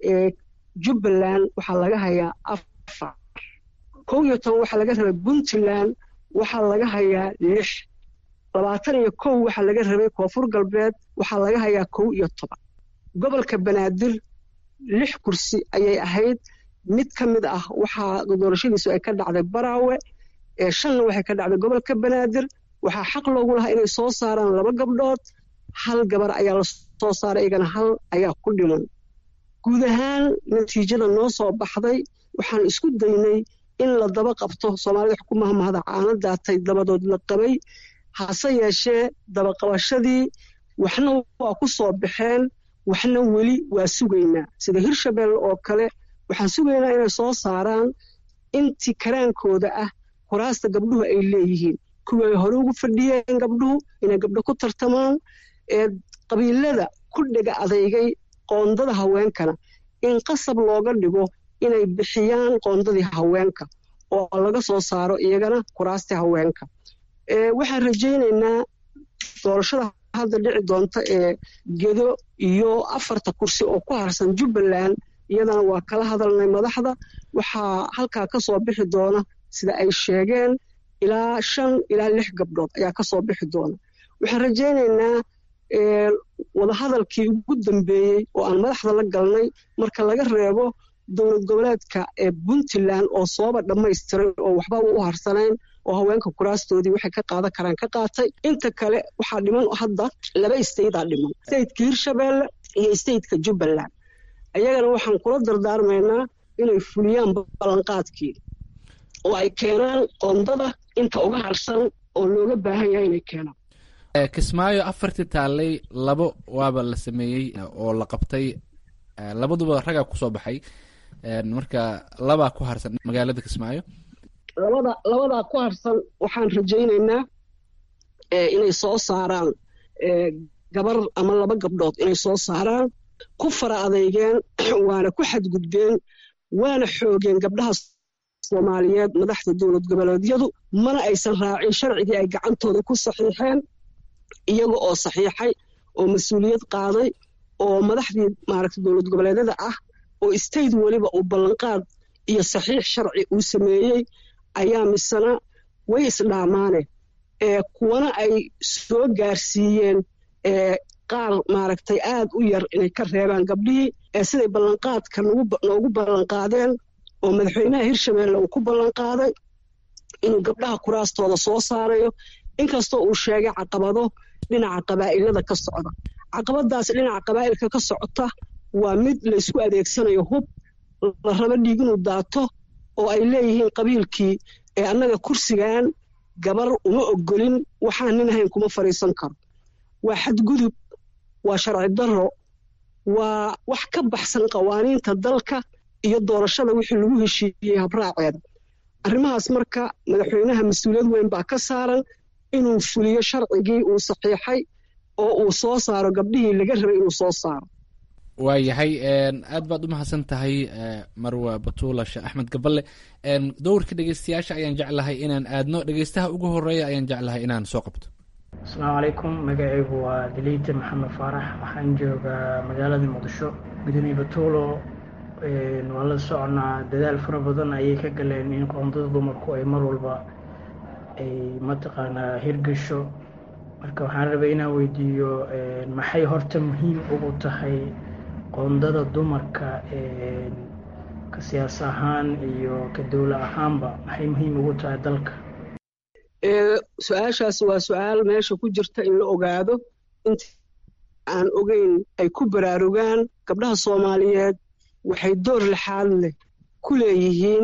jubbaland waxaa laga hayaa afar kow iyo toban waxaa laga rabay puntland waxaa laga hayaa lix labaatan iyo kow waxaa laga rabay koonfur galbeed waxaa laga hayaa kow iyo toban gobolka banaadir lix kursi ayay ahayd mid ka mid ah waxaa doorashadiisu ay ka dhacday baraawe shanna waxay ka dhacday gobolka banaadir waxaa xaq loogu lahaa inay soo saaraan laba gabdhood hal gabar ayaa la soo saaray iyagana hal ayaa ku dhiman guud ahaan natiijada noo soo baxday waxaan isku daynay in la daba qabto soomaalida wax ku mahmahda caano daatay dabadood la qabay hase yeeshee dabaqabashadii waxna waa ku soo baxeen waxna weli waa sugaynaa sida hirshabelle oo kale waxaan sugaynaa inay soo saaraan intii karaankooda ah kuraasta gabdhuhu ay leeyihiin kuwii ay hore ugu fadhiyeen gabdhuhu inay gabdho ku tartamaan ee qabiilada ku dhega adeygay qoondada haweenkana in qasab looga dhigo inay bixiyaan qoondadii haweenka oo laga soo saaro iyagana kuraastii haweenka waxaan rajaynaynaa doorashada hadda dhici doonta ee gedo iyo afarta kursi oo ku harsan jubbaland iyadana waa kala hadalnay madaxda waxaa halkaa ka soo bixi doona sida ay sheegeen ilaa shan ilaa lix gabdhood ayaa ka soo bixi doona waxaan rajaynaynaa wadahadalkii ugu dambeeyey oo aan madaxda la galnay marka laga reebo dowlad goboleedka ee puntland oo sooba dhammaystiray oo waxba u harsanayn oo haweenka kuraastoodii waxay ka qaadan karaan ka qaatay inta kale waxaa dhiman hadda laba istaydaa dhiman stateka hirshabeelle iyo stateka jubbaland ayagana waxaan kula dardaarmaynaa inay fuliyaan ballanqaadkii oo ay keenaan qoondada inta uga harsan oo looga baahan yahay inay keenaan kismaayo afartii taallay labo waaba la sameeyey oo la qabtay labaduba ragaa kusoo baxay marka labaa ku harsan magaalada kismaayo labada labadaa ku harsan waxaan rajaynaynaa inay soo saaraan gabar ama laba gabdhood inay soo saaraan ku fara adeygeen waana ku xadgudbeen waana xoogeen gabdhaha soomaaliyeed madaxda dowlad goboleedyadu mana aysan raacin sharcigii ay gacantooda ku saxiixeen iyaga oo saxiixay oo mas-uuliyad qaaday oo madaxdii maaragta dowlad goboleedyada ah oo state weliba uu ballanqaad iyo saxiix sharci uu sameeyey ayaa misena way isdhaamaane kuwana ay soo gaarsiiyeen qaar maaragtay aad u yar inay ka reebaan gabdhihii siday ballanqaadka noogu ballanqaadeen oo madaxweynaha hirshabeelle uu ku ballanqaaday inuu gabdhaha kuraastooda soo saarayo inkastoo uu sheegay caqabado dhinaca qabaa'ilada ka socda caqabadaas dhinaca qabaa'ilka ka socota waa mid laysku adeegsanayo hub la rabo dhiig inuu daato oo ay leeyihiin qabiilkii ee annaga kursigan gabar uma ogolin waxaan nin ahayn kuma fadhiisan karo waa xadgudub waa sharci darro waa wax ka baxsan qawaaniinta dalka iyo doorashada wixii lagu heshiiyey habraaceeda arrimahaas marka madaxweynaha mas-uuliyad weyn baa ka saaran inuu fuliyo sharcigii uu saxiixay oo uu soo saaro gabdhihii laga rabay inuu soo saaro waayahay aad baad u mahadsan tahay marwa batuula sheekh axmed gaballe dowrka dhegeystayaasha ayaan jeclahay inaan aadno dhegeystaha ugu horeeya ayaan jeclahay inaan soo qabto asalaamu calaykum magacaygu waa daliite maxamed faarax waxaan joogaa magaalada muqdisho gudoomiye batuulo waa la soconaa dadaal fara badan ayay ka galeen in qoondada dumarku ay mar walba ay mataqaanaa hirgasho marka waxaan rabay inaan weydiiyo maxay horta muhiim ugu tahay qoondada dumarka ka siyaas ahaan iyo ka dowla ahaanba maxay muhiim ugu tahay dalka su-aashaas waa su-aal meesha ku jirta in la ogaado inta aan ogeyn ay ku baraarugaan gabdhaha soomaaliyeed waxay door lixaad leh ku leeyihiin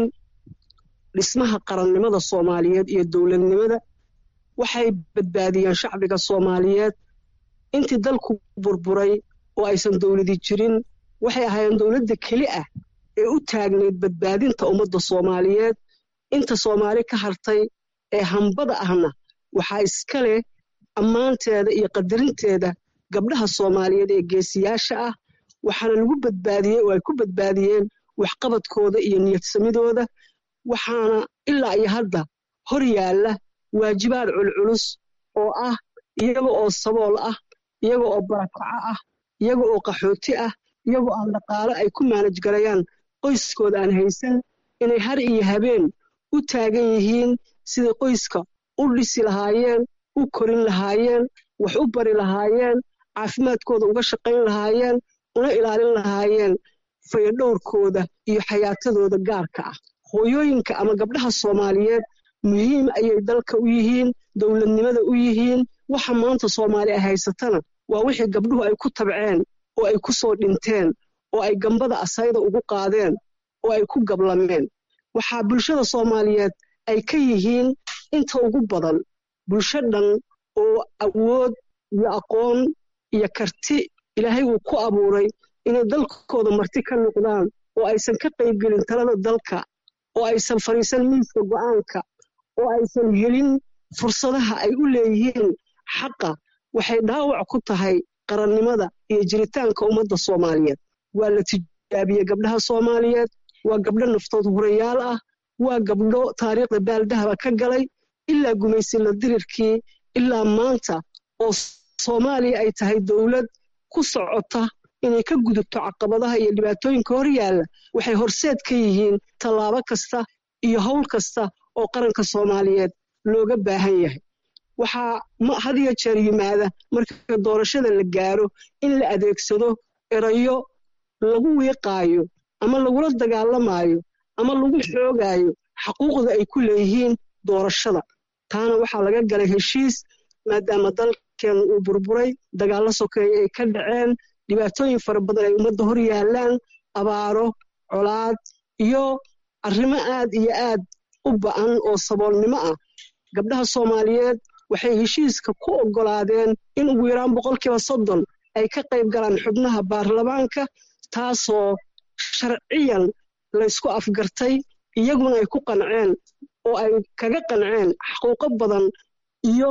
dhismaha qarannimada soomaaliyeed iyo dowladnimada waxay badbaadiyeen shacbiga soomaaliyeed intii dalku burburay oo aysan dowladi jirin waxay ahaayeen dowladda keli ah ee u taagnayd badbaadinta ummadda soomaaliyeed inta soomaali ka hartay ee hambada ahna waxaa iska leh ammaanteeda iyo qadarinteeda gabdhaha soomaaliyeed ee geesiyaasha ah waxaana lagu badbaadiyey oo ay ku badbaadiyeen waxqabadkooda iyo niyadsamidooda waxaana ilaa iyo hadda hor yaalla waajibaad culculus oo ah iyaga oo sabool ah iyaga oo barakaco ah iyaga oo qaxooti ah iyagoo aan dhaqaale ay ku maanaj garayaan qoyskooda aan haysan inay har iyo habeen u taagan yihiin siday qoyska u dhisi lahaayeen u korin lahaayeen wax u bari lahaayeen caafimaadkooda uga shaqayn lahaayeen una ilaalin lahaayeen fayadhowrkooda iyo xayaatadooda gaarka ah hooyooyinka ama gabdhaha soomaaliyeed muhiim ayay dalka u yihiin dowladnimada u yihiin waxa maanta soomaali ay haysatana waa wixii gabdhuhu ay ku tabceen oo ay ku soo dhinteen oo ay gambada asayda ugu qaadeen oo ay ku gablameen waxaa bulshada soomaaliyeed ay ka yihiin inta ugu badan bulsho dhan oo awood iyo aqoon iyo karti ilaahay uu ku abuuray inay dalkooda marti ka noqdaan oo aysan ka qaybgelin talada dalka oo aysan fadhiisan miiska go'aanka oo aysan helin fursadaha ay u leeyihiin xaqa waxay dhaawac ku tahay qarannimada iyo jiritaanka ummadda soomaaliyeed waa la tijaabiyey gabdhaha soomaaliyeed waa gabdho naftood hurayaal ah waa gabdho taariikhda baaldahaba ka galay ilaa gumaysila dirirkii ilaa maanta oo soomaaliya ay tahay dowlad ku socota inay ka gudubto caqabadaha iyo dhibaatooyinka hor yaalla waxay horseed ka yihiin tallaabo kasta iyo howl kasta oo qaranka soomaaliyeed looga baahan yahay waxaa hadiyo jeer yimaada marka doorashada la gaaro in la adeegsado erayo lagu wiiqaayo ama lagula dagaalamaayo ama lagu xoogaayo xaquuqda ay ku leeyihiin doorashada taana waxaa laga galay heshiis maadaama dalkeenu uu burburay dagaallo sokeeye ay ka dhaceen dhibaatooyin fara badan ay ummadda hor yaallaan abaaro colaad iyo arrimo aad iyo aad u ba'an oo saboolnimo ah gabdhaha soomaaliyeed waxay heshiiska ku oggolaadeen in ugu yaraan boqolkiiba soddon ay ka qayb galaan xubnaha baarlamaanka taasoo sharciyan laysku afgartay iyaguna ay ku qanceen oo ay kaga qanceen xaquuqo badan iyo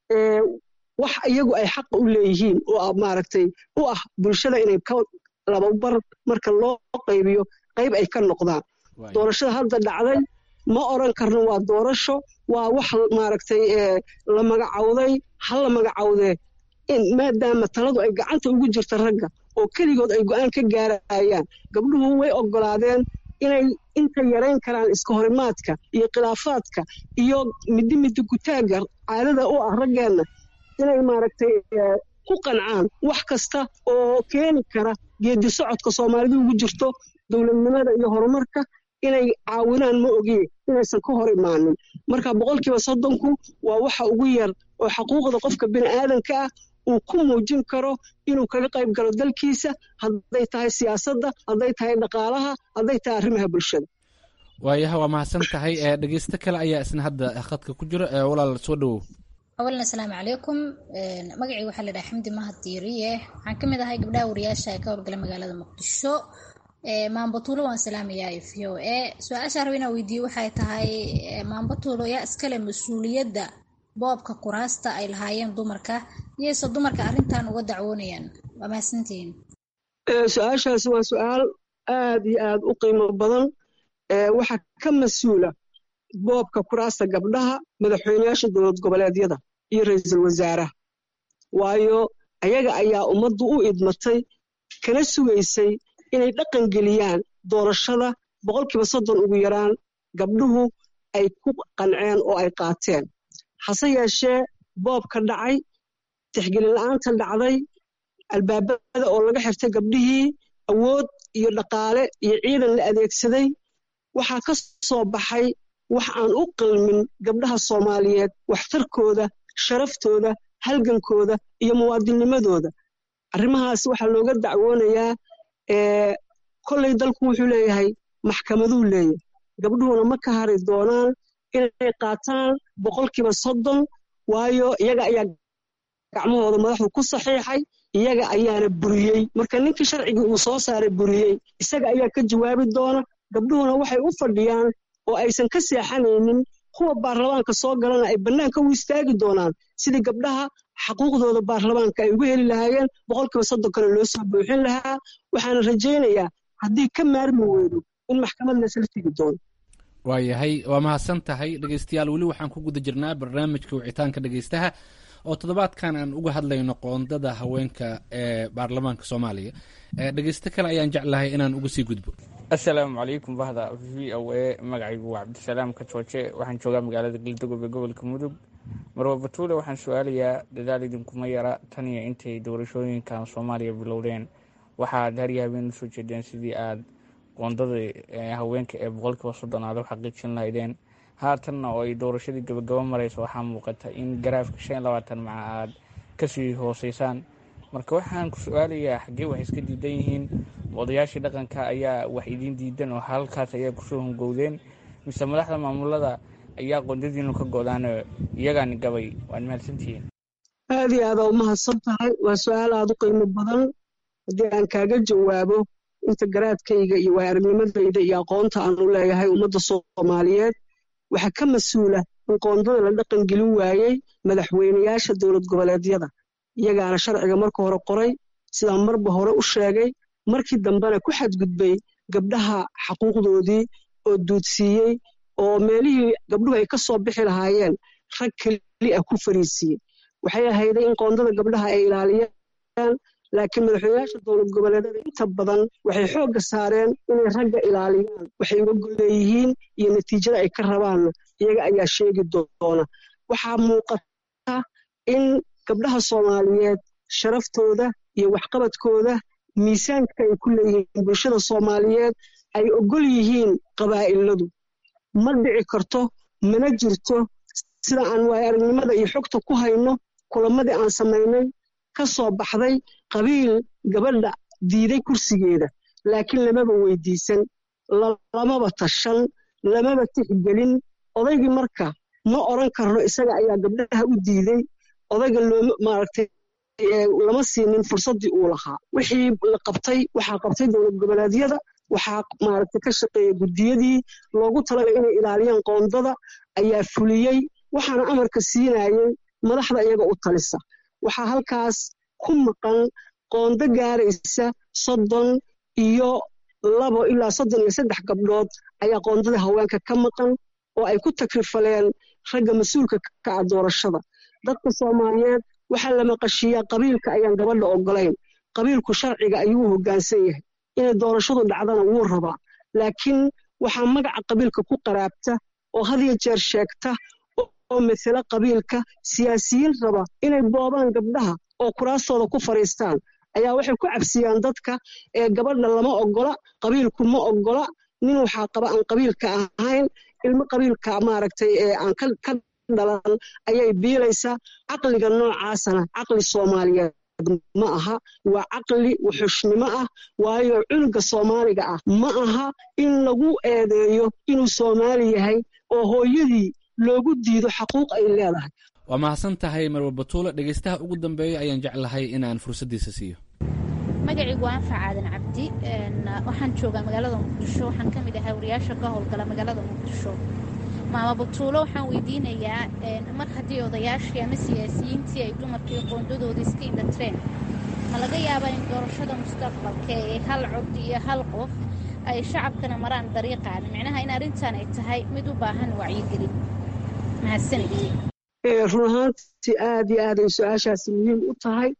wax iyagu ay xaqa u leeyihiin oo maaragtay u ah bulshada inay ka lababar marka loo qaybiyo qayb ay ka noqdaan doorashada hadda dhacday ma oran karno waa doorasho waa wax maaragtay la magacawday ha la magacawdee maadaama taladu ay gacanta ugu jirta ragga oo keligood ay go'aan ka gaarayaan gabdhuhu way oggolaadeen inay inta yarayn karaan iska horimaadka iyo khilaafaadka iyo middi middi gutaagga caadada u ah raggeenna inay maaragtay ku qancaan wax kasta oo keeni kara geedi socodka soomaalidu ugu jirto dowladnimada iyo horumarka inay caawinaan ma ogiye inaysan ka hor imaanin marka boqolkiiba soddonku waa waxa ugu yar oo xaquuqda qofka bini aadanka ah uu ku muujin karo inuu kaga qayb galo dalkiisa hadday tahay siyaasadda hadday tahay dhaqaalaha hadday tahay arrimaha bulshada waayaha waa mahadsan tahay ee dhegeysto kale ayaa isna hadda khadka ku jira ee walaal soo dhowow awalan asalaamu calaykum magacii waxaa la dhaha xamdi mahad diiriye waxaan ka mid ahay gabdhaha wariyaasha ee ka howlgala magaalada muqdisho maambatuulo waan salaamayaa v o a su-aasha raba inaan weydiiye waxay tahay maambatuulo yaa iskale mas-uuliyadda boobka kuraasta ay lahaayeen dumarka iyayse dumarka arrintan uga dacwoonayaan waa mahadsantihiin su-aashaasi waa su-aal aad iyo aad u qiimo badan waxaa ka mas-uula boobka kuraasta gabdhaha madaxweyneyaasha dowlad goboleedyada iyo ra-iisul wasaaraha waayo ayaga ayaa ummaddu u idmatay kana sugaysay inay dhaqan geliyaan doorashada boqolkiiba soddon ugu yaraan gabdhuhu ay ku qanceen oo ay qaateen hase yeeshee boobka dhacay tixgelin la'aanta dhacday albaabada oo laga xirtay gabdhihii awood iyo dhaqaale iyo ciidan la adeegsaday waxaa ka soo baxay wax aan u qalmin gabdhaha soomaaliyeed waxtarkooda sharaftooda halgankooda iyo muwaadinnimadooda arrimahaas waxaa looga dacwoonayaa kolley dalku wuxuu leeyahay maxkamaduu leeyahay gabdhuhuna ma ka hari doonaan inay qaataan boqolkiiba soddon waayo iyaga ayaa gacmahooda madaxdu ku saxiixay iyaga ayaana buriyey marka ninkii sharcigii uu soo saaray buriyey isaga ayaa ka jawaabi doona gabdhuhuna waxay u fadhiyaan oo aysan ka seexanaynin kuwa baarlamaanka soo galana ay bannaanka u istaagi doonaan sidii gabdhaha xaquuqdooda baarlamaanka ay ugu heli lahaayeen boqolkiiba soddonkana loo soo buuxin lahaa waxaana rajaynayaa haddii ka maarmi weydo in maxkamad laysla tegi doono waayahay waa mahadsan tahay dhegeystayaal weli waxaan ku guda jirnaa barnaamijka wicitaanka dhegeystaha oo toddobaadkan aan uga hadlayno qoondada haweenka ee baarlamaanka soomaaliya dhegeysto kale ayaan jeclahay inaan uga sii gudbo assalaamu calaykum bahda v o a magacaygu waa cabdisalaam ka jooje waxaan joogaa magaalada galdogob ee gobolka mudug marwa batuule waxaan su-aalayaa dadaal idinkuma yara tan iyo intay doorashooyinkan soomaaliya bilowdeen waxaad harya habeen usoo jeedeen sidii aad qoondada haweenka ee boqolkiiba soddon aad u xaqiijin lahaydeen haatanna oo ay doorashadii gabagabo mareyso waxaa muuqata in garaafka shan iyo labaatan maca aad kasii hooseysaan marka waxaan ku su-aalayaa xaggee wax iska diidan yihiin odayaashii dhaqanka ayaa wax idiin diidan oo halkaas ayaa kusoo hungowdeen mise madaxda maamulada ayaa qoondadiinu ka go-daano iyagaani gabay waad mahadsantihiin aad iyo aada u mahadsan tahay waa su-aal aada u qiimo badan haddii aan kaaga jawaabo inta garaadkayga iyo waayarnimadayda iyo aqoonta aan u leeyahay ummadda soomaaliyeed waxaa ka mas-uula in qoondada la dhaqan gelin waayey madaxweynayaasha dowlad goboleedyada iyagaana sharciga marka hore qoray sidaan marba hore u sheegay markii dambena ku xadgudbay gabdhaha xaquuqdoodii oo duudsiiyey oo meelihii gabdhuhu ay ka soo bixi lahaayeen rag keli ah ku fariisiiyey waxay ahayday in qoondada gabdhaha ay ilaaliyaan laakiin madaxweynayaasha dowlad goboleedyada inta badan waxay xoogga saareen inay ragga ilaaliyaan waxay uga golleeyihiin iyo natiijada ay ka rabaanna iyaga ayaa sheegi doona waxaa muuqata in gabdhaha soomaaliyeed sharaftooda iyo waxqabadkooda miisaanka ay ku leeyihiin bulshada soomaaliyeed ay ogol yihiin qabaa'iladu ma dhici karto mana jirto sida aan waaya aragnimada iyo xogta ku hayno kulamadii aan samaynay ka soo baxday qabiil gabadha diiday kursigeeda laakiin lamaba weydiisan lamaba tashan lamaba tixgelin odaygii marka ma oran karno isaga ayaa gabdhaha u diiday odayga looma maaragtay lama siinin fursaddii uu lahaa wixii la qabtay waxaa qabtay dowlad goboleedyada waxaa maaragtay ka shaqeeya guddiyadii loogu talagalay inay ilaaliyaan qoondada ayaa fuliyey waxaana amarka siinayay madaxda iyaga u talisa waxaa halkaas ku maqan qoondo gaaraysa soddon iyo labo ilaa soddon iyo saddex gabdhood ayaa qoondada haweenka ka maqan oo ay ku takrifaleen ragga mas-uulka ka ah doorashada dadka soomaaliyeed waxaa la maqashiiyaa qabiilka ayaan gabadha ogolayn qabiilku sharciga ayuu u hoggaansan yahay inay doorashadu dhacdana wuu rabaa laakiin waxaa magaca qabiilka ku qaraabta oo hadiyo jeer sheegta oo masale qabiilka siyaasiyiin raba inay boobaan gabdhaha oo kuraastooda ku fadhiistaan ayaa waxay ku cabsiyaan dadka ee gabadha lama ogola qabiilku ma ogola nin waxaa qaba aan qabiilka ahayn ilmo qabiilka maaragtay ee aan ka dhalan ayay biilaysaa caqliga noocaasana caqli soomaaliyeed ma aha waa caqli wuxushnimo ah waayo cunuga soomaaliga ah ma aha in lagu eedeeyo inuu soomaali yahay oo hooyadii loogu diido xaquuq ay leedahay waa mahadsan tahay marwa batuule dhegeystaha ugu dambeeya ayaan jeclahay inaan fursaddiisa siiyo magacaygu waa anfac aadan cabdi waxaan joogaa magaalada muqdisho waxaan ka mid ahay wariyaasha ka howlgala magaalada muqdisho maama batuulo waxaan weydiinayaa mar haddii odayaashii ama siyaasiyiintii ay dumarkii qoondadooda iska indhatreen ma laga yaabaa in doorashada mustaqbalka ee hal cod iyo hal qof ay shacabkana maraan dariiqaan micnaha in arrintan ay tahay mid u baahan wacyigelin mahadsanid run ahaantii aad iyo aad ay su-aashaasi muhiim u tahay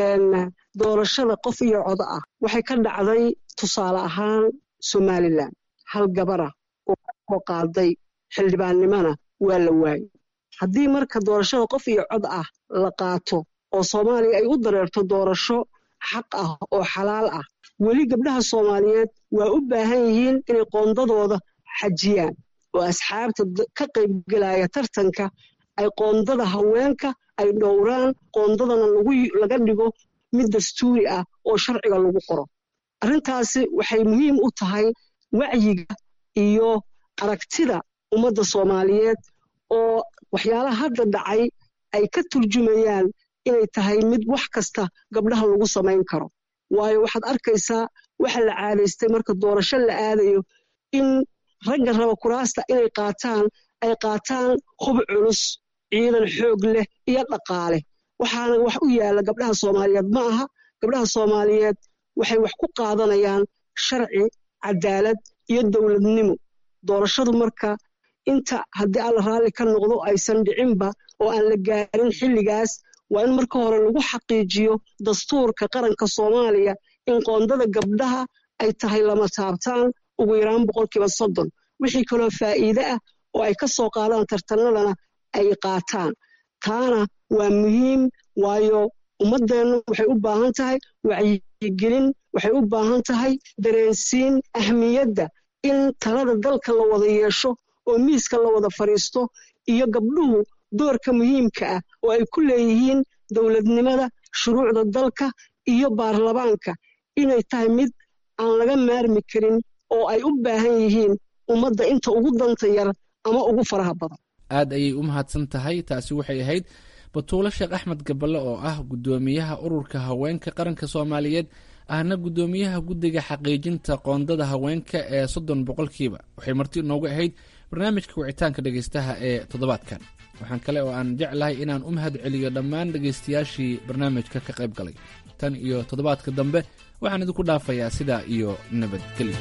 doorashada qof iyo codo ah waxay ka dhacday tusaale ahaan somalilan hal gabara oo kasoo qaaday xildhibaannimona waa la waayey haddii marka doorashada qof iyo cod ah la qaato oo soomaaliya ay u dareerto doorasho xaq ah oo xalaal ah weli gabdhaha soomaaliyeed waa u baahan yihiin inay qoondadooda xajiyaan oo asxaabta ka qaybgelaya tartanka ay qoondada haweenka ay dhowraan qoondadana laga dhigo mid dastuuri ah oo sharciga lagu qoro arrintaasi waxay muhiim u tahay wacyiga iyo aragtida ummadda soomaaliyeed oo waxyaalaha hadda dhacay ay ka turjumayaan inay tahay mid wax kasta gabdhaha lagu samayn karo waayo waxaad arkaysaa waxa la caadaystay marka doorasho la aadayo in ragga raba kuraasta inay qaataan ay qaataan hub culus ciidan xoog leh iyo dhaqaale waxaana wax u yaalla gabdhaha soomaaliyeed ma aha gabdhaha soomaaliyeed waxay wax ku qaadanayaan sharci cadaalad iyo dowladnimo doorashadu marka inta haddii alla raalli ka noqdo aysan dhicinba oo aan la gaarin xilligaas waa in marka hore lagu xaqiijiyo dastuurka qaranka soomaaliya in qoondada gabdhaha ay tahay lama taabtaan ugu yaraan boqolkiiba soddon wixii kaloo faa'iide ah oo ay ka soo qaadaan tartanadana ay qaataan taana waa muhiim waayo ummaddeennu waxay u baahan tahay wacyigelin waxay u baahan tahay dareensiin ahmiyadda in talada dalka la wada yeesho oo miiska la wada fadhiisto iyo gabdhuhu doorka muhiimka ah oo ay ku leeyihiin dowladnimada shuruucda dalka iyo baarlamaanka inay tahay mid aan laga maarmi karin oo ay u baahan yihiin ummadda inta ugu danta yar ama ugu faraha badan aad ayay u mahadsan tahay taasi waxay ahayd batuulo sheekh axmed gaballe oo ah guddoomiyaha ururka haweenka qaranka soomaaliyeed ahna guddoomiyaha guddiga xaqiijinta qoondada haweenka ee soddon boqolkiiba waxay marti inoogu ahayd barnaamijka wicitaanka dhegeystaha ee toddobaadkan waxaan kale oo aan jeclahay inaan u mahad celiyo dhammaan dhegeystayaashii barnaamijka ka qayb galay tan iyo toddobaadka dambe waxaan idinku dhaafayaa sidaa iyo nabadgelyo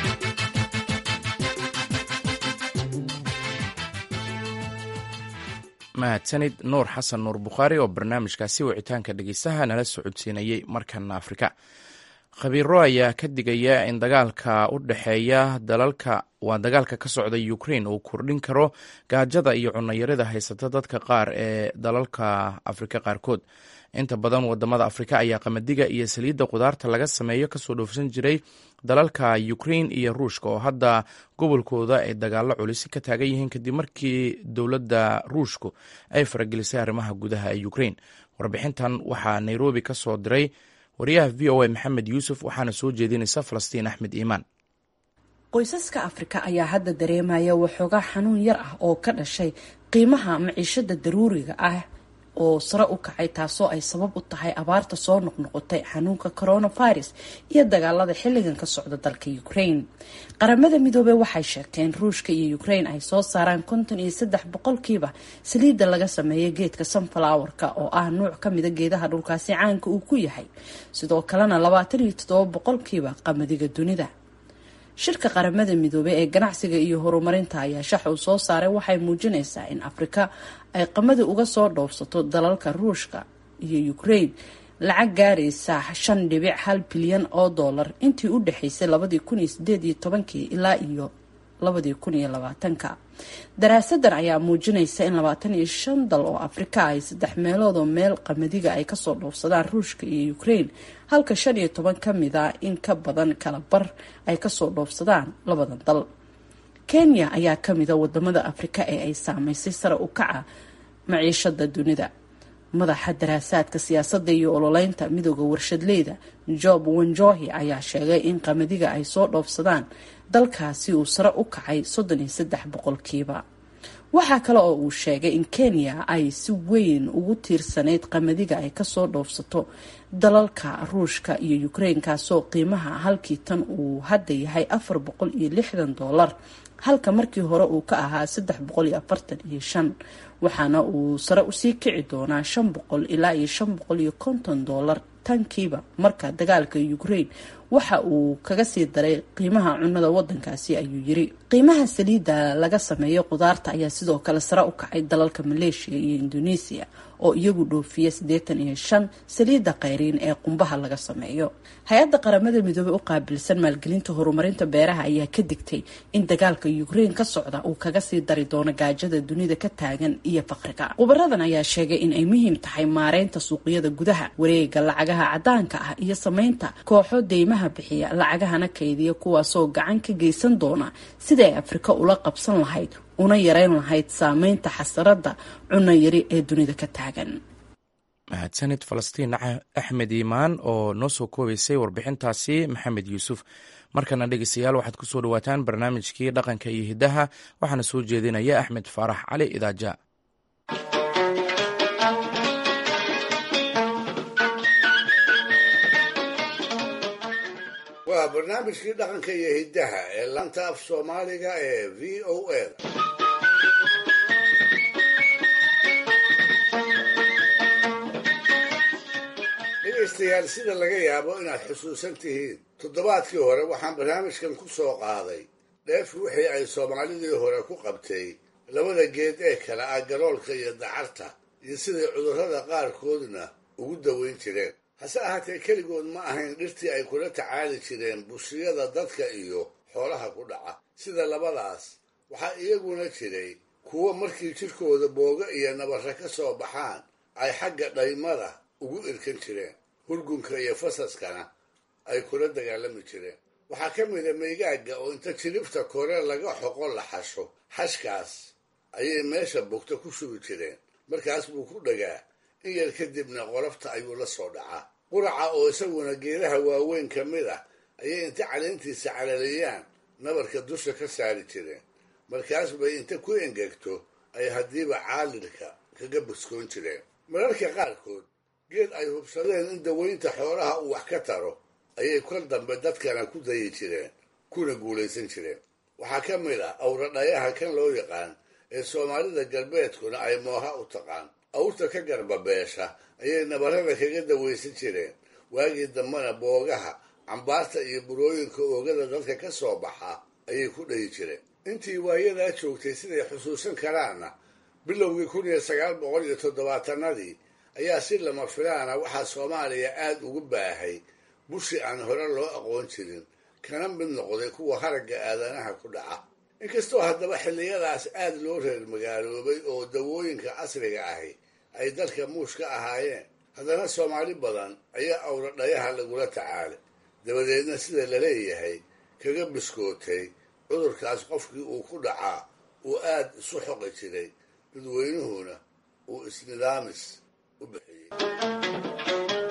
mahadsanid nuur xasan nuur bukhaari oo barnaamijkaasi wicitaanka dhegeystaha nala socodsiinayey markana afrika khabiiro ayaa ka digaya in dagaalka u dhexeeya dalalka waa dagaalka ka socda ukrain uu kordhin karo gaajada iyo cunayarida haysata dadka qaar ee dalalka afrika qaarkood inta badan wadamada afrika ayaa qamadiga iyo saliidda qudaarta laga sameeyo kasoo dhoofsan jiray dalalka ukrain iyo ruushka oo hadda gobolkooda ay dagaalo culisi ka taagan yihiin kadib markii dowladda ruushku ay faragelisay arrimaha gudaha ee ukrain warbixintan waxaa nairobi ka soo diray wariyaha v o a maxamed yuusuf waxaana soo jeedinaysa falastiin axmed iimaan qoysaska afrika ayaa hadda dareemaya waxoogaa xanuun yar ah oo ka dhashay qiimaha maciishada daruuriga ah oo sare u kacay taasoo ay sabab u tahay abaarta soo noqnoqotay xanuunka coronavirus iyo dagaalada xilligan ka socda dalka ukraine qaramada midoobey waxay sheegteen ruushka iyo ukraine ay soo saaraan konton iyo saddex boqolkiiba saliidda laga sameeya geedka sunflowerka oo ah nuuc kamida geedaha dhulkaasi caanka uu ku yahay sidoo kalena labaatan iyo toddoba boqolkiiba qamadiga dunida shirka qaramada midoobey ee ganacsiga iyo horumarinta ayaa shax uu soo saaray waxay muujinaysaa in afrika ay qamadi uga soo dhoofsato dalalka ruushka iyo ukraine lacag gaaraysa shan dhibic hal bilyan oo dollar intii u dhexaysay labadii kun iyo sideed iyo tobankii ilaa iyo labadii kun iyo labaatanka daraasadan ayaa muujinaysa in labaatan iyo shan dal oo afrika ay saddex meelood oo meel qamadiga ay kasoo dhoofsadaan ruushka iyo ukraine halka shan iyo toban ka mid a in ka badan kala bar ay kasoo dhoofsadaan labadan dal kenya ayaa kamida wadamada afrika ee ay saameysay sare u kaca maciishada dunida madaxa daraasaadka siyaasadda iyo ololeynta midooda warshadleyda job wanjohi ayaa sheegay in qamadiga ay soo dhoofsadaan dalkaasi uu sare u kacay soddon iyo saddex boqolkiiba waxaa kale oo uu sheegay in kenya ay si weyn ugu tiirsanayd qamadiga ay kasoo dhoofsato dalalka ruushka iyo ukraine kaasoo qiimaha halkii tan uu hadda yahay afar boqol iyo lixdan dollar halka markii hore uu ka ahaa saddex boqol iyo afartan iyo shan waxaana uu sare usii kici doonaa shan boqol ilaa iyo shan boqol iyo konton dollar tankiiba marka dagaalka ukraine waxa uu kaga sii daray qiimaha cunada wadankaasi ayuu yiri qiimaha saliidda laga sameeyo qudaarta ayaa sidoo kale sare u kacay dalalka maleeshiya iyo indoneesiya oo iyagu dhoofiya siddeetan iyo shan saliidda khayriin ee qumbaha laga sameeyo hay-adda qaramada midoobey u qaabilsan maalgelinta horumarinta beeraha ayaa ka digtay in dagaalka ukrein ka socda uu kaga sii dari doono gaajada dunida ka taagan iyo faqriga khubaradan ayaa sheegay in ay muhiim tahay maareynta suuqyada gudaha wareega lacagaha cadaanka ah iyo sameynta kooxo deymaha bixiya lacagahana kaydiya kuwaasoo gacan ka geysan doona sidai ay afrika ula qabsan lahayd una yareyn lahayd saameynta xasarada cunno yari ee dunida ka taagan mahadsanid falastiin axmed iimaan oo noo soo koobaysay warbixintaasi maxamed yuusuf markana dhegeystayaal waxaad ku soo dhawaataan barnaamijkii dhaqanka iyo hiddaha waxaana soo jeedinaya axmed faarax cali idaaja waa barnaamijkii dhaqanka iyo hiddaha ee laanta af soomaaliga ee v o a dhegaystayaal sida laga yaabo inaad xusuusan tihiin toddobaadkii hore waxaan barnaamijkan ku soo qaaday dheef wixii ay soomaalidii hore ku qabtay labada geed ee kale ah galoolka iyo dacarta iyo siday cudurrada qaarkoodna ugu daweyn jireen hase ahaatee keligood ma ahayn dhirtii ay kula tacaali jireen bushiyada dadka iyo xoolaha ku dhaca sida labadaas waxaa iyaguna jiray kuwo markii jidhkooda booga iyo nabarra ka soo baxaan ay xagga dhaymada ugu irkan jireen hurgunka iyo fasaskana ay kula dagaalami jireen waxaa ka mida meygaaga oo inta jiribta kore laga xoqo la xasho xashkaas ayay meesha bogta ku shubi jireen markaas buu ku dhagaa in yar kadibna qolofta ayuu la soo dhacaa quraca oo isaguna geedaha waaweyn ka mid ah ayay inta caleentiisa calaliyaan nabarka dusha ka saari jireen markaas bay inta ku engegto ay haddiiba caalilka kaga buskoon jireen mararka qaarkood geed ay hubsadeen in daweynta xoolaha uu wax ka taro ayay kol dambe dadkana ku dayi jireen kuna guulaysan jireen waxaa ka mid ah awradhayaha kan loo yaqaan ee soomaalida galbeedkuna ay mooha u taqaan awrta ka garbabeesha ayay nabarrada kaga dawaysan jireen waagii dambena boogaha cambaarta iyo burooyinka oogada dadka ka soo baxa ayay ku dhayi jireen intii waayadaa joogtay siday xusuusan karaanna bilowgii kun iyo sagaal boqol iyo toddobaatanadii ayaa si lama filaana waxaa soomaaliya aada ugu baahay bushi aan hore loo aqoon jirin kana mid noqday kuwa haragga aadanaha ku dhaca inkastoo haddaba xilliyadaas aada loo reer magaaloobay oo dawooyinka casriga ahi ay dalka muush ka ahaayeen haddana soomaali badan ayaa awradhayaha lagula tacaalay dabadeedna sida la leeyahay kaga biskootay cudurkaas qofkii uu ku dhacaa uu aada isu xoqi jiray dadweynuhuna uu isnidaamis u bixiyey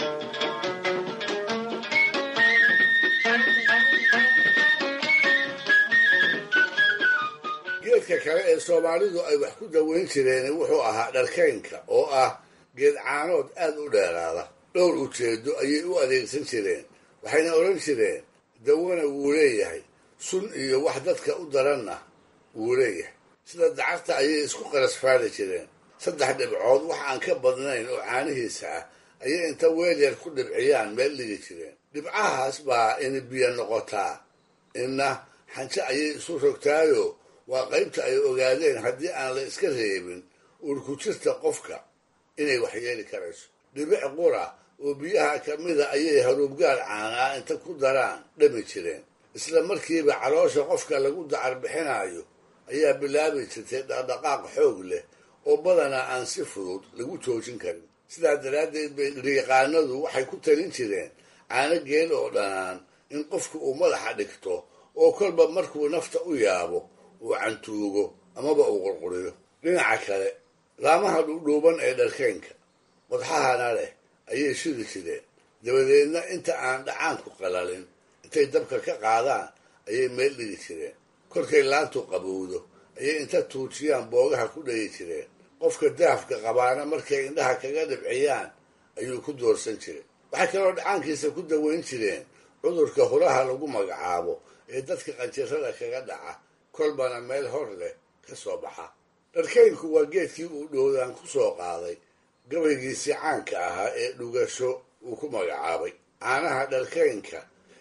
geedka kale ee soomaalidu ay wax ku daweyn jireen wuxuu ahaa dharkaynka oo ah geed caanood aada u dheeraada dhowr ujeedo ayay u adeegsan jireen waxayna odhan jireen dawana wuu leeyahay sun iyo wax dadka u daranna wuu leeyahay sida dacarta ayay isku qarasfaali jireen saddex dhibcood wax aan ka badnayn oo caanihiisa ah ayay inta weel yar ku dhibciyaan meel dhigi jireen dhibcahaas baa ini biyo noqotaa inna xanjo ayay isu rogtaayo waa qaybta ay ogaadeen haddii aan la iska reebin urkujirta qofka inay waxyeeli karayso dhibic qura oo biyaha ka mida ayay haruubgaal caanaa inta ku daraan dhami jireen isla markiiba caloosha qofka lagu dacar bixinayo ayaa bilaabi jirtay dhaqdhaqaaq xoog leh oo badanaa aan si fudud lagu joojin karin sidaa daraaddeed bay riiqaanadu waxay ku talin jireen caano geel oo dhanaan in qofku uu madaxa dhigto oo kolba markuu nafta u yaabo uu cantuugo amaba uu qurquriyo dhinaca kale laamaha dhuudhuuban ee dharkaynka qodxahana leh ayay shidi jireen dabadeedna inta aan dhacaanku qalalin intay dabka ka qaadaan ayay meel dhigi jireen kolkay laantu qabowdo ayay inta tuujiyaan boogaha ku dhagi jireen qofka daafka qabaana markay indhaha kaga dhibciyaan ayuu ku doorsan jiray waxay kaloo dhacaankiisa ku daweyn jireen cudurka huraha lagu magacaabo ee dadka qanjirada kaga dhaca kolbana meel hor leh ka soo baxa dharkaynku waa geedkii uu dhowdaan ku soo qaaday gabaygiisii caanka ahaa ee dhugasho uu ku magacaabay caanaha dharkaynka